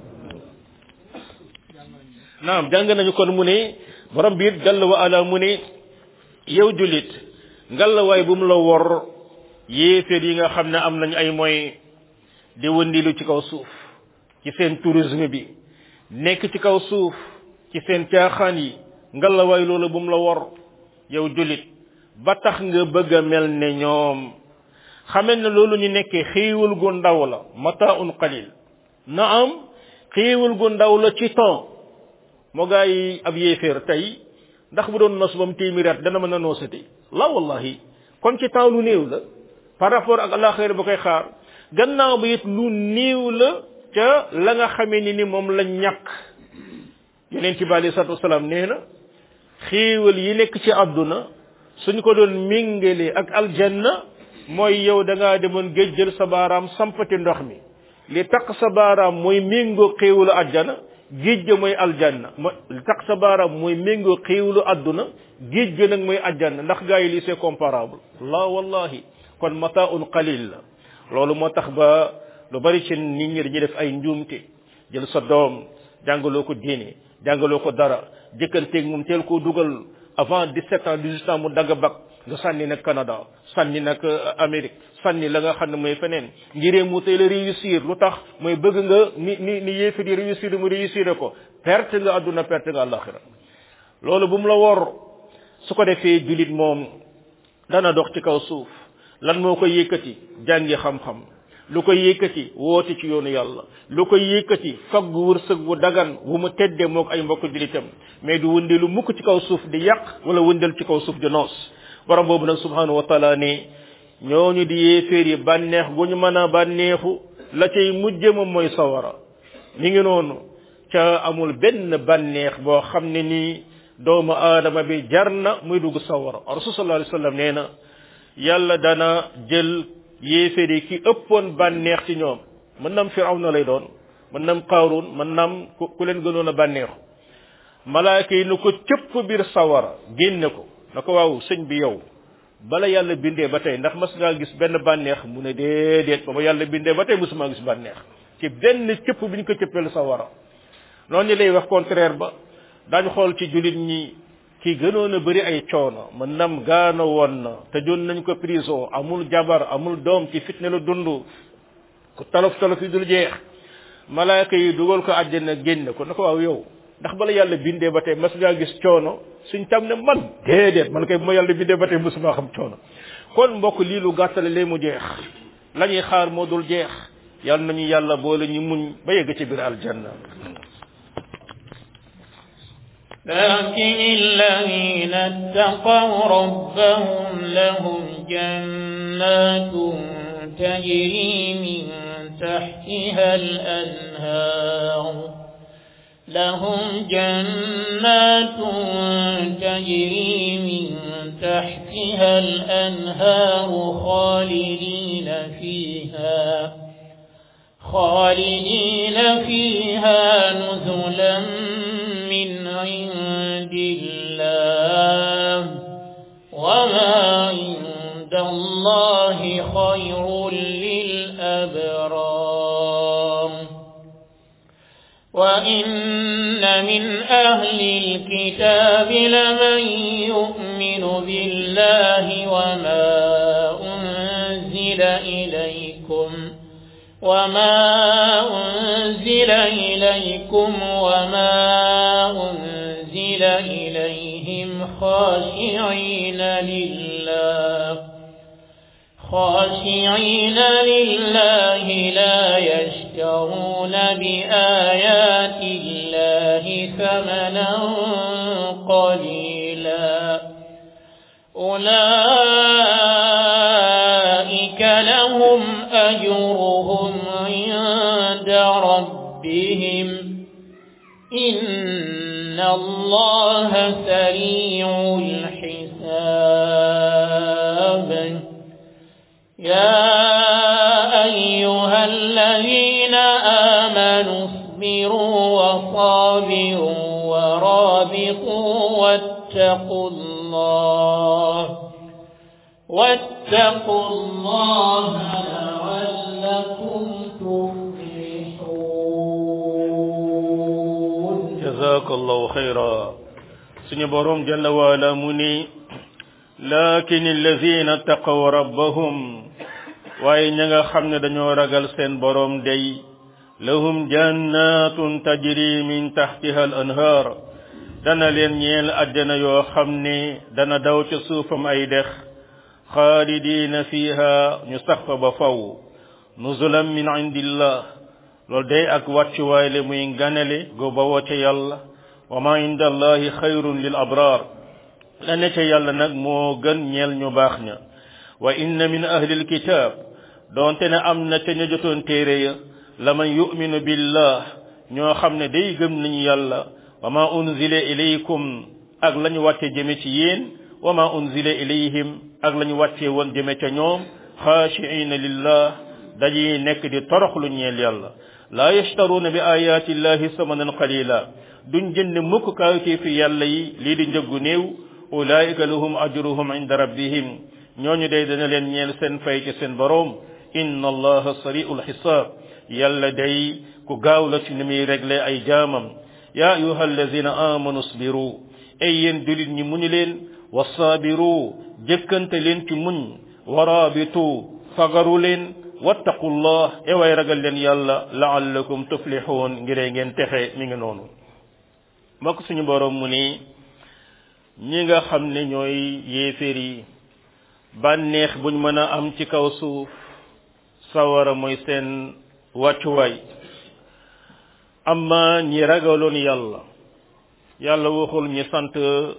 naam jàng nañu kon mu ne borom bi it jalla wa ala mu ne yow jullit ngalawaay bu mu la wor yéeféer yi nga xam ne am nañ ay moyens di wëndilu ci kaw suuf ci seen tourisme bi nekk ci kaw suuf ci seen caaxaan yi ngalawaay loolu bu mu la wor yow jullit ba tax nga bëgg a mel ne ñoom xamal ne loolu ñu nekkee xéewal gu ndaw la mataun qalil na am xéewal gu ndaw la ci temps moo gaa yi ab yéeféer tey ndax bu doon nos ba mu téeméeri at dana mën a noosati la wallahi kon ci temps lu néew la par rapport ak alaxira ba koy xaar gannaaw ba it lu néew la ca la nga xamee ni ni moom la ñàkk yeneen ci bi alei salatu wasalaam nee na xéewal yi nekk ci àdduna suñ ko doon méngale ak aljanna mooy yow da ngaa demoon géej jël sa baaraam sampati ndox mi li taq sa baaraam mooy méngoo xéewalu àjjana géej ga mooy aljanna mo li taq sa baaraam mooy méngoo xéewalu àdduna géej ga nag mooy aljanna ndax gaa yi lii c'est comparable la wallahi kon mataun qalil la loolu moo tax ba lu bari ci nit ñi dañuy def ay njuumte jël sa doom jàngaloo ko diine jàngaloo ko dara jëkkanteeg moom teel koo dugal avant 17 ans 18 ans mu dagg bak nga sànni nag Canada sànni nag Amérique sànni la nga xam ne mooy feneen ngiree mu teel a réussir lu tax mooy bëgg nga ni ni ni yéefi di réussir mu réussir ko perte nga àdduna perte nga àllaxira loolu bu mu la wor su ko defee julit moom dana dox ci kaw suuf lan moo ko yëkkati jàngi xam-xam lu ko yëkkati woote ci yoonu yàlla lu ko yëkkati fagg wërsëg bu dagan wu mu teddee moog ay mbokk julitam mais du wëndeelu mukk ci kaw suuf di yàq wala wëndeel ci kaw suuf di noos borom boobu nag subhanahu wa taala ne ñooñu di yéeféer yi bànneex gu ñu mën a bànneexu la cay mujje moom mooy sawara mi ngi noonu ca amul benn bànneex boo xam ne nii doomu aadama bi jar na muy dugg sawara rasul sallallahu alayhi wasallam nee na yàlla dana jël yéeféer yi ki ëppoon bànneex ci ñoom mën nam firawna lay doon mën nam qaarun mën nam ku leen gënoon a bànneexu malaaka yi nu ko cëpp biir sawara génne ko na ko waaw sëñ bi yow bala yàlla bindee ba tey ndax mas ngaa gis benn bànneex mu ne déedéet ba ma yàlla bindee ba tey mosuma gis bànneex ci benn cëpp bi ñu ko cëppeel sawara noonu ñu lay wax contraire ba daañu xool ci jullit ñi ki gënoon a bëri ay coono mën nam gaano woon na te joon nañ ko prison amul jabar amul doom ci fitne la dund ku talof talof yi dul jeex malaaka yi dugal ko àjjana génne ko na ko waaw yow ndax bala yàlla bindee ba tey mas ngaa gis coono suñ tam ne man déedéet man kay bu ma yàlla bindee ba tey mosuma xam coono kon mbokk lii lu gàttale lee mu jeex la ñuy xaar moo dul jeex yàlla nañu yàlla boole ñu muñ ba yegg ci biir aljanna لكن الذين اتقوا ربهم لهم جنات تجري من تحتها الأنهار لهم جنات تجري من تحتها الأنهار خالدين فيها خالدين فيها نزلا من عند الله وما عند الله خير للأبرار وإن من أهل الكتاب لمن يؤمن بالله وما أنزل إليكم وما أنزل إليكم وما أنزل إليهم خاشعين لله خاشعين لله لا يشترون بآيات الله ثمنا قليلا أولئك لهم أجرهم عند ربهم إن الله سريع الحساب يا أيها الذين آمنوا اصبروا ورابطوا واتقوا الله واتقوا الله لعلكم تفلحون jazakallahu xayra suñu borom jalla waala mu ni lakin allazina taqaw rabbahum waaye ña nga xam ne dañoo ragal seen borom day lahum jannatun tajri min tahtiha al anhar dana leen ñeel àjjana yoo xam ne dana daw ca suufam ay dex xaalidina fiha ñu sax fa ba faw nuzulan min indillah loolu day ak wàccuwaay le muy ganale go bawoo ca yàlla wa ma inda allahi xayrun lil abrar la ne ca yàlla nag moo gën ñeel ñu baax ña wa inna min ahli alkitab doonte ne am na ca ña jotoon téere ya la man yuminu billah ñoo xam ne day gëm nañu yàlla wa ma unzila ilaykum ak la ñu wàcce jëme ci yéen wa ma unzila ilayhim ak la ñu wàcce woon jëme ca ñoom xaashiina lillah dañuy nekk di toroxlu ñeel yàlla laa yashtaruuna bi ayaati llahi samanan qalila duñ jënd mukk kaawtee fi yàlla yi lii di njëggu néew ulaika lahum ajruhum inda rabbihim ñooñu day dana leen ñeel seen fay ci seen boroom inna allaha sari'ul xisaab yàlla day ku gaaw la ci ni muy réglé ay jaamam ya ayuha allazina amanu sbiru ay yéen julit ñi muñu leen wasaabiru jëkkante leen ci muñ waraabitu fagaru leen wattaqullah e way ragal leen yàlla laallakum tuflixuun ngiree ngeen texe mi ngi noonu mbokk suñu boroom mu ni ñi nga xam ne ñooy yéeféer yi bànneex buñ mën a am ci kaw suuf sawara mooy seen wàccuwaay amma ñi ragaloon yàlla yàlla waxul ñi sant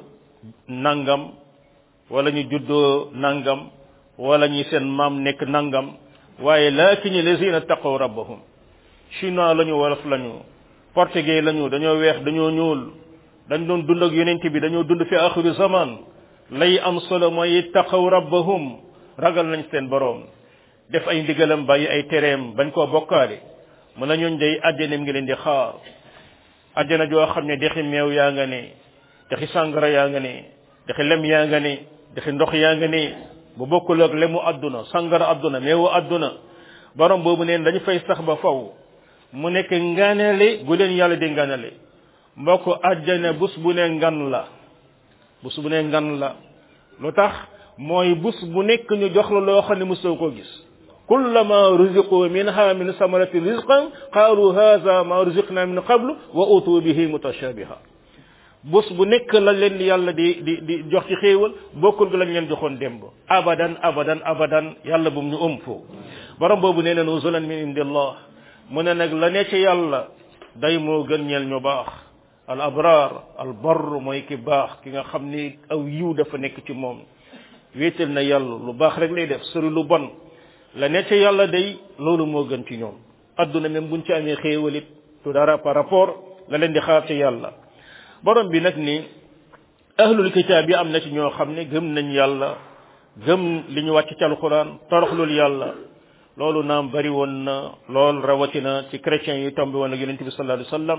nangam wala ñu juddoo nangam wala ñi seen maam nekk nangam waaye lakin lazina taqaw rabbahum chinois lañu wolof lañu portugais lañu dañoo weex dañoo ñuul dañ doon dund ak yonent bi dañoo dund fi axiru zaman lay am solo mooy taqaw rabbahum ragal nañ seen boroom def ay ndigalam bàyyi ay tereem bañ koo bokkaale mu la ñooñ day àjjana ngi leen di xaar àjjana joo xam ne dexi meew yaa nga ne dexi sàngara yaa nga ne dexi lem yaa nga ne dexi ndox yaa nga ne bu bokkul ak lemu àdduna sàngara àdduna meewu àdduna borom boobu neen dañu fay sax ba faw mu nekk nganale gu leen yàlla di nganale mbokk àjjana bus bu ne ngan la bus bu ne ngan la lu tax mooy bus bu nekk ñu jox la loo xam ne mosoo koo gis kullama ruziqu minha min samarati rizqan qaalu hadha ma ruziqna min qablu wa utu bihi mutashabiha bus bu nekk la leen yàlla di di di jox ci xéewal bokkul gi lañ leen joxoon démb abadan abadan abadan yàlla bum ñu ëm foo borom boobu nee na nuzulan min indillah mu ne nag la ne ci yàlla day moo gën ñeel ñu baax al abrar al barr mooy ki baax ki nga xam ni aw yiw dafa nekk ci moom wéetal na yàlla lu baax rek lay def sori lu bon la ne ci yàlla day loolu moo gën ci ñoom adduna même buñ ci amee xéewalit tu dara par rapport la leen di xaar ci yàlla borom bi nag ni ahlul kitaab yi am na ci ñoo xam ne gëm nañ yàlla gëm li ñu wàcc ci alquran toroxlul yàlla loolu naam bari woon na lool rawatina ci chrétiens yi tombé woon ak yonent bi sallallahu alayhi wasallam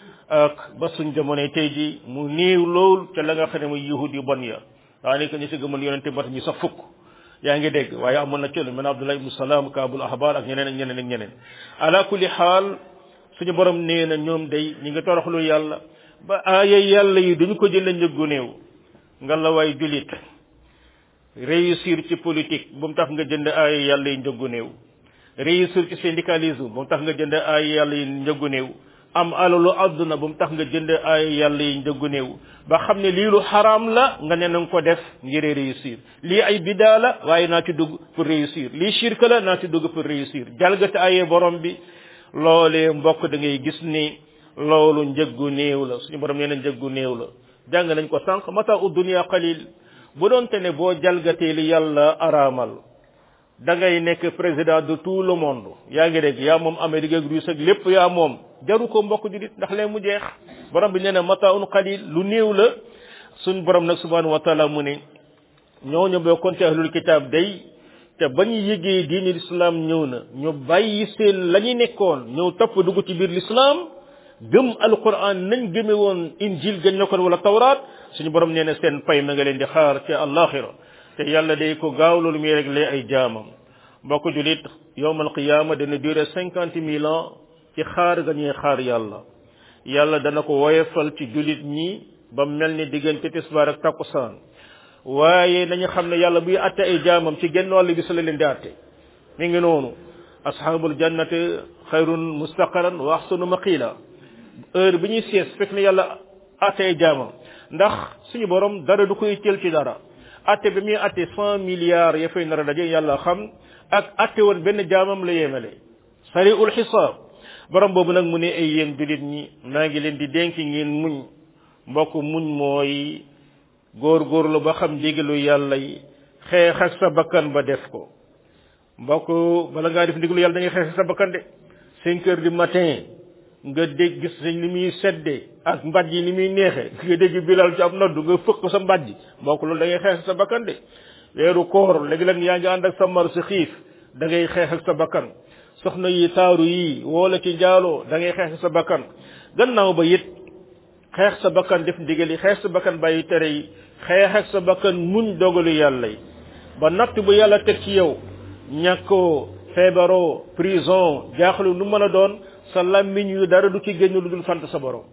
ak ba suñ jamonoy tey ji mu néew lool ca la nga xam ne muy yahud yu bon ya daanaka ñu si gëmal yonent bi ñu sax fukk yaa ngi dégg waaye amoon na ci lu mel ne Abdullah ibn Salam Kaabul Ahbar ak ñeneen ak ñeneen ak ñeneen ala kulli xaal suñu borom nee na ñoom day ñi ngi toroxlu yàlla ba aaya yàlla yi duñu ko jëlee njëggu néew nga la waay julit réussir ci politique bu mu tax nga jënd aaya yàlla yi njëggu néew réussir ci syndicalisme bu mu tax nga jënd aaya yàlla yi njëggu néew am alalu àdduna bu mu tax nga jënd aaya yàlla yi njëggu néew ba xam ne lii lu xaraam la nga ne na nga ko def ngir réussir lii ay bidaa la waaye naa ci dugg pour réussir lii shirk la naa ci dugg pour réussir jalgati aaya borom bi loolee mbokk da ngay gis ni loolu njëggu néew la suñu borom nee na njëggu néew la jàng nañ ko sànq mata u dunia qalil bu doon te ne boo jalgatee li yàlla araamal da ngay nekk président de tout le monde yaa ngi dégg yaa moom Amérique ak Russie ak lépp yaa moom jaru ko mbokk julit ndax lee mu jeex borom bi nee na mata un qalil lu néew la suñ borom nag subhanahu wa taala mu ne ñooñu bokkoon ci ahlul kitab day te ba ñu yëgee diini l'islam ñëw na ñu bàyyi seen la ñu nekkoon ñëw topp dugg ci biir l'islam gëm alquran nañ gëme woon injil gañ nekkoon wala tawraat suñu borom nee na seen pay ma nga leen di xaar ci àllaaxira te yàlla day ko gaaw loolu muy réglé ay jaamam mbokk julit yowmal qiyaama dana duré cinquante mille ans ci xaar ga ñuy xaar yàlla yàlla dana ko woyefal ci julit ñi ba mel ni diggante tisbaar ak takkusaan waaye nañu xam ne yàlla buy atte ay jaamam ci genn wàll bi sa la leen di atte mi ngi noonu ashabul jannati xayrun mustaqaran wa ahsanu maqila heure bi ñuy sees fekk na yàlla atte ay jaamam ndax suñu borom dara du koy teel ci dara atte bi muy atte cent milliards ya fay nar a daje yàlla xam ak atte woon benn jaamam la yemale sariul xisaab borom boobu nag mu ne ay yéen julit ñi maa ngi leen di dénk ngeen muñ mbokk muñ mooy góorgóorlu ba xam ndigalu yàlla yi xeex ak sa bakkan ba def ko mbokk bala ngaa def ndigalu yàlla da ngay xeex ak sa bakkan de cinq heures du matin nga dégg gis nañ ni muy sedde ak mbàjj yi ni muy neexe nga dégg bilal ci ab noddu nga fëkk sa mbàjj mbokk loolu da ngay xeex ak sa bakkan de weeru koor léegi-léeg yaa ngi ànd ak sa mar sa xiif da ngay xeex ak sa bakkan soxna yi taaru yi woola ci jaaloo da ngay xeex ak sa bakkan gannaaw ba it xeex sa bakkan def ndigal yi xeex sa bakkan bàyyi tere yi xeex ak sa bakkan muñ dogalu yàlla yi ba natt bu yàlla teg ci yow ñàkkoo feebaroo prison jaaxlu nu mën a doon sa làmmiñ yu dara du ci génn lu dul sant sa borom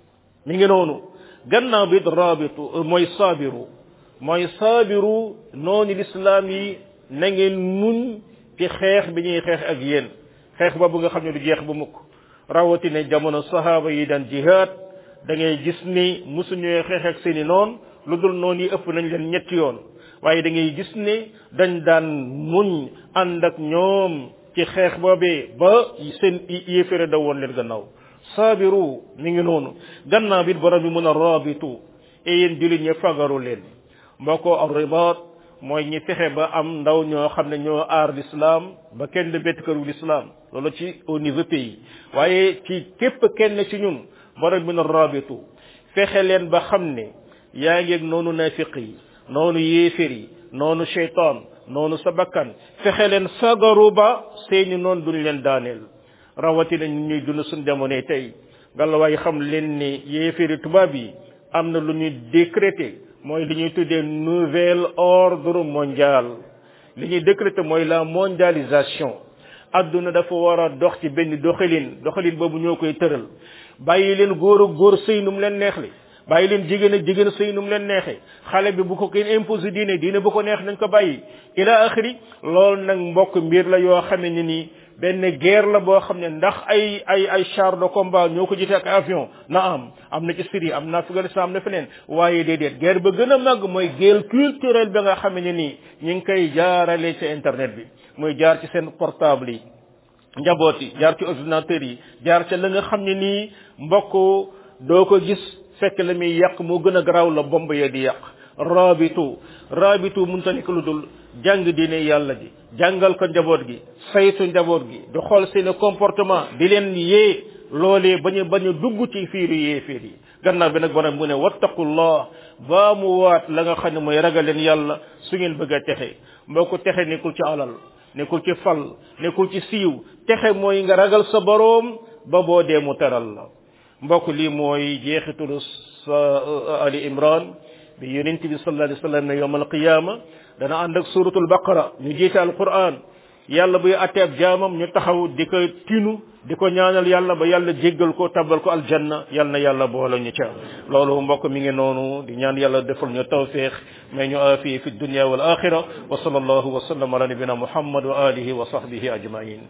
mi ngi noonu gannaaw bi it rabitu mooy saabiru mooy saabiru noonu lislaam yi na ngeen muñ ci xeex bi ñuy xeex ak yéen xeex boobu nga xam ne du jeex bu mukk rawatina jamono sahaaba yi daan jihaad da ngay gis ni musuñu xeex ak seeni noon lu dul noonu yi ëpp nañ leen ñetti yoon waaye da ngay gis ne dañ daan muñ ànd ak ñoom ci xeex boobee ba seen yéefére da woon leen gannaaw saabiru mi ngi noonu gannaaw bi borom bi mun a rabitu e yéen jullit ñi fagaru leen mbokko ar ribaat mooy ñi fexe ba am ndaw ñoo xam ne ñoo aar l'islam ba kenn bett këru l'islam loolu ci au niveau pays waaye ci képp kenn ci ñun borom bi na rabitu fexe leen ba xam ne yaa ngi ak noonu nafiq yi noonu yéefér yi noonu cheytaan noonu sa bakkan fexe leen fagaru ba seeni noonu duñ leen daaneel rawatina ñu ñuy dund suñ jamonoy tey galawaay xam leen ni yéeféri tubaab yi am na lu ñuy décréter mooy li ñuy tuddee nouvel ordre mondial li ñuy décréter mooy la mondialisation adduna dafa war a dox ci benn doxalin doxalin boobu ñoo koy tëral bàyyi leen góor ak góor sëy num leen neex li bàyyi leen jigéen ak jigéen sëy num leen neexee xale bi bu ko kenn imposé diine diine bu ko neex nañ ko bàyyi ila axiri loolu nag mbokk mbir la yoo xam ne ni benn guerre la boo xam ne ndax ay ay ay char de combat ñoo ko jite ak avion na am am na ci Syrie am na Afghanistan am na feneen waaye déedéet guerre ba gën a màgg mooy guerre culturelle ba nga xam ne nii ñu ngi koy jaarale ci internet bi muy jaar ci seen portable yi njaboot yi jaar ci ordinateur yi jaar ca la nga xam ne nii mbokk doo ko gis fekk la muy yàq moo gën a garaaw la bomb ya di yàq rabitu rabitu mun ta nekk lu dul jàng diine yàlla ji jàngal ko njaboot gi saytu njaboot gi di xool seeni comportement di leen yee loolee bañu bañu dugg ci fiiru yee fiir yi gannaaw bi nag borom mu ne wattaqullah baa mu waat la nga xam ne mooy ragal leen yàlla su ngeen bëgg a texe mboo ko texe nekkul ci alal nekkul ci fal nekkul ci siiw texe mooy nga ragal sa boroom ba boo dee mu teral la mbokk lii mooy jeexitulu sa ali imran bi yonent bi sallallahu alayhi wasallam ne yawm alqiyama dana ànd ak suratul baqara ñu jiite alquran yàlla buy atte ab jaamam ñu taxaw di ko tinu di ko ñaanal yàlla ba yàlla jéggal ko tabal ko aljanna yal na yàlla boole ñu ca loolu mbokk mi ngi noonu di ñaan yàlla defal ñu tawfiq may ñu aafiya fi dunya wal axira wa sallallahu wa sallam ala nabina muhammad wa alihi wa sahbihi ajmain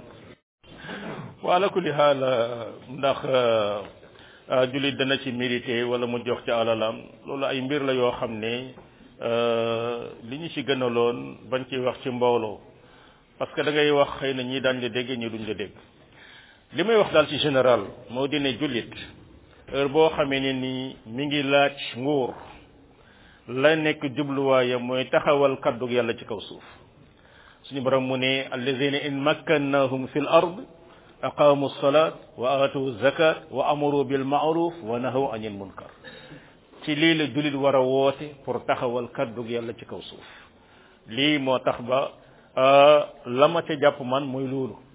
wa ala kulli haal ndax julit dana ci mérité wala mu jox ci alalam loolu ay mbir la yoo xam ne li ñu ci gënaloon bañ ci wax ci mbooloo parce que da ngay wax xëy na ñii daan la dégg ñi duñ la dégg li may wax daal ci général moo di ne jullit heure boo xamee ne ni mi ngi laaj nguur la nekk jubluwaayam mooy taxawal kaddu yàlla ci kaw suuf suñu borom mu ne allazina in makkannahum fil ard aqamu salat wa atu zakat wa amaru bil ma'ruf wa nahaw anil munkar ci lii la jullit war a woote pour taxawal kaddu yàlla ci kaw suuf lii moo tax ba la ma ca jàpp man mooy loolu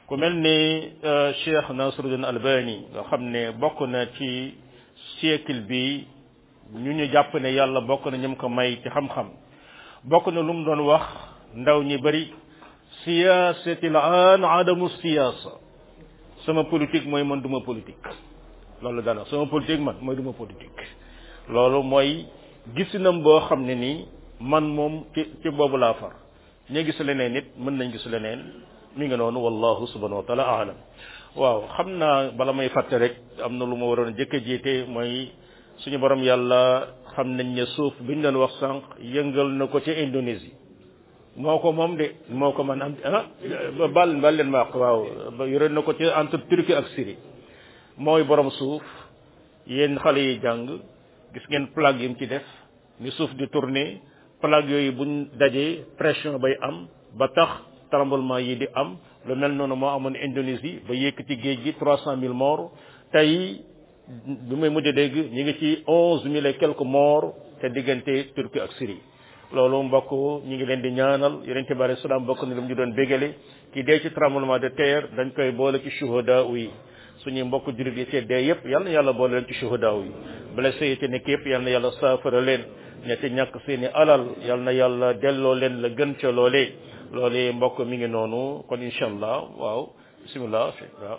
ku mel ni Cheikh Nasruddin Albani nga xam ne bokk na ci siècle bi ñu ñu jàpp ne yàlla bokk na ñum ko may ci xam-xam bokk na lu mu doon wax ndaw ñi bari siyaasatil aan adamu siyaasa sama politique mooy man duma politique loolu dana sama politique man mooy duma politique loolu mooy gisinam boo xam ne nii man moom ci ci boobu laa far ña gis leneen nit mën nañ gis leneen mi ngi noonu wallahu subhanahu wa taala aalam waaw xam naa bala may fàtte rek am na lu ma waroon jëkk a jiite mooy suñu borom yàlla xam nañ ne suuf biñ doon wax sànq yëngal na ko ci Indonésie moo ko moom de moo ko man am ah bal bal leen ma wax waaw yore na ko ci entre Turquie ak Syrie mooy borom suuf yéen xale yi jàng gis ngeen plaque yi mu ci def ni suuf di tourner plaque yooyu buñ dajee pression bay am ba tax tremblement yi di am lu mel noonu moo amoon Indonésie ba yëkkati géej gi trois cent mille morts tey bi may mujj dégg ñu ngi ci onze mille et quelques morts te diggante Turquie ak Syrie loolu mbokk ñu ngi leen di ñaanal yonente bi alayhi salaam bokk na lu mu ñu doon bégale ki dee ci tremblement de terre dañ koy boole ci shuhada yi suñuy mbokk jullit yi ci dee yépp yal na yàlla boole leen ci shuhada yi blessé yi ci nekk yépp yal na yàlla saafara leen ña ci ñàkk seeni alal yal na yàlla delloo leen la gën ca loolee loolee mbokk mi ngi noonu kon incha allah waaw bisimilah waaw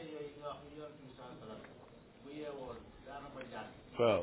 waaw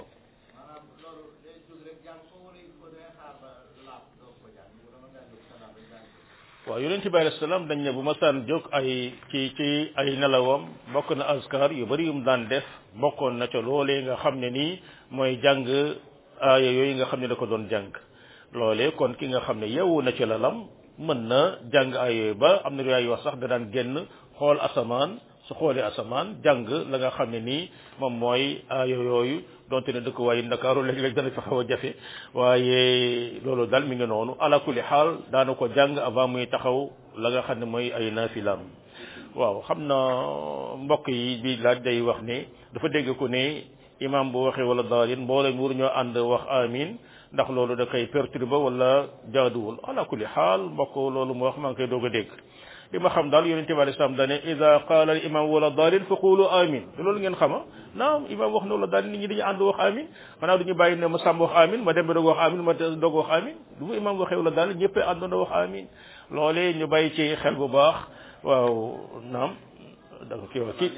waaw yonent bi alayhi salaam dañ ne bu ma saan jóg ay ci ci ay nelawam bokk na askar yu bari yum daan def bokkoon na ca loolee nga xam ne nii mooy jàng aaya yooyu nga xam ne da ko doon jàng loolee kon ki nga xam ne yeewu na ci lalam mën na jàng aaya yooyu ba am na riwaay wax sax da daan génn xool asamaan su xoolee asamaan jàng la nga xam ne nii moom mooy aaya yooyu donte ne dëkk waaye ndakaaru léeg-léeg dana fa xaw a jafe waaye loolu daal mi ngi noonu ala kulli xaal daana ko jàng avant muy taxaw la nga xam ne mooy ay naafilaam waaw xam na mbokk yi bi laaj day wax ne dafa dégg ko ne imam bu waxee wala daalin mboolem wur ñoo ànd wax amin ndax loolu da koy perturbe wala jaaduwul ala kulli xaal mbokk loolu mu wax maa ngi koy doog a dégg li ma xam daal yonente bi alei salaam dane ida qaala al imam wala daalin fa qulu amin te loolu ngeen xama naam imam wax na wala daalin nit ñi dañu ànd wax amin xanaa duñu bàyyi ne ma sàmm wax amin ma dem ba doog wax amin ma doog wax amin du mu imam waxee wala daalin ñëpp àndoon wax amin loolee ñu bàyyi ci xel bu baax waaw naam da nga kii wax kii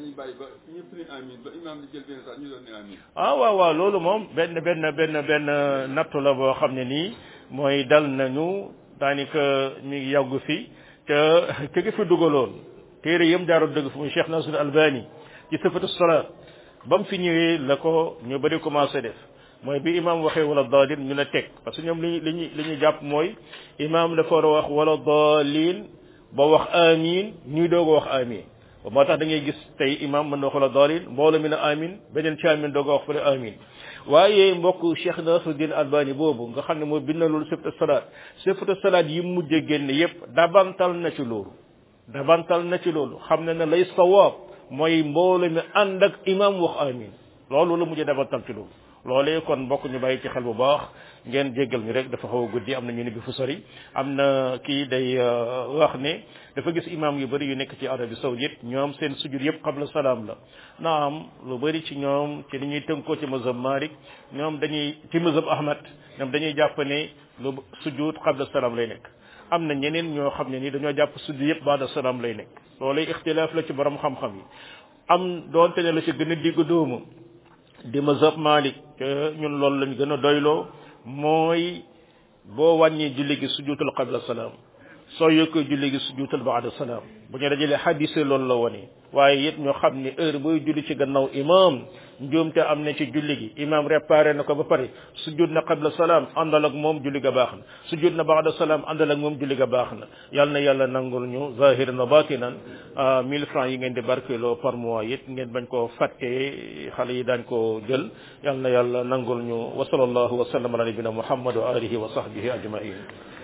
ah waaw waaw loolu moom benn benn benn benn nattu la boo xam ne nii mooy dal nañu daanaka mi ngi yàggu fi te ke gi fi dugaloon téere yëm jaaroon dëgg fu muy Cheikh Nasr Albani ci sifatu salaat ba mu fi ñëwee la ko ñu bëri commencé def mooy bi imam waxee wala daalin ñu ne teg parce que ñoom li li ñu li ñu jàpp mooy imam dafa war a wax wala daalin ba wax amin ñuy doog a wax amin ba moo tax da ngay gis tey imam mën na wax wala daalin mbooloo mi ne amin beneen ci amin doog a wax fële amin waaye mbokk Cheikh Nasruddin Albani boobu nga xam ne moo bind na loolu sifatu salaat sifatu salaat yi mujj a génn yépp dabantal na ci loolu dabantal na ci loolu xam ne ne lay sawaab mooy mbooloo mi ànd ak imam wax amin loolu la mujj dabantal ci loolu loolee kon mbokk ñu bàyyi ci xel bu baax ngeen jéggal ñu rek dafa xaw a guddi am na ñu ne bi fu sori am na kii day wax ne dafa gis imam yu bëri yu nekk ci Arabie Saoudite ñoom seen sujud yëpp qabla salaam la naam lu bëri ci ñoom ci li ñuy tënkoo ci mazhab Malik ñoom dañuy ci mazhab Ahmad ñoom dañuy jàpp ne lu sujud qabla salaam lay nekk am na ñeneen ñoo xam ne ni dañoo jàpp sujud yëpp baada salaam lay nekk loolee ixtilaaf la ci borom xam-xam yi am doonte ne la ci gën a digg doomu di mazhab Malik ñun loolu lañ gën a doyloo mooy boo wàññee julli gi sujuutal qabla salaam soo yokkee julli gi sujuutal baada salaam bu ñu dajalee xadise loolu la wone waaye it ñoo xam ne heure booy julli ci gannaaw imam njuumte am na ci julli gi imam réparé na ko ba pare sujud na qabla salaam àndal ak moom julli ga baax na sujud na baada salaam àndal ak moom julli ga baax na yal na yàlla nangul ñu zahiran wa batinan mille francs yi ngeen di barkeloo par mois it ngeen bañ koo fàttee xale yi daañ ko jël yal na yàlla nangul ñu wa sallallahu wa sallam ala nabina muhammad wa alihi wa sahbihi ajmain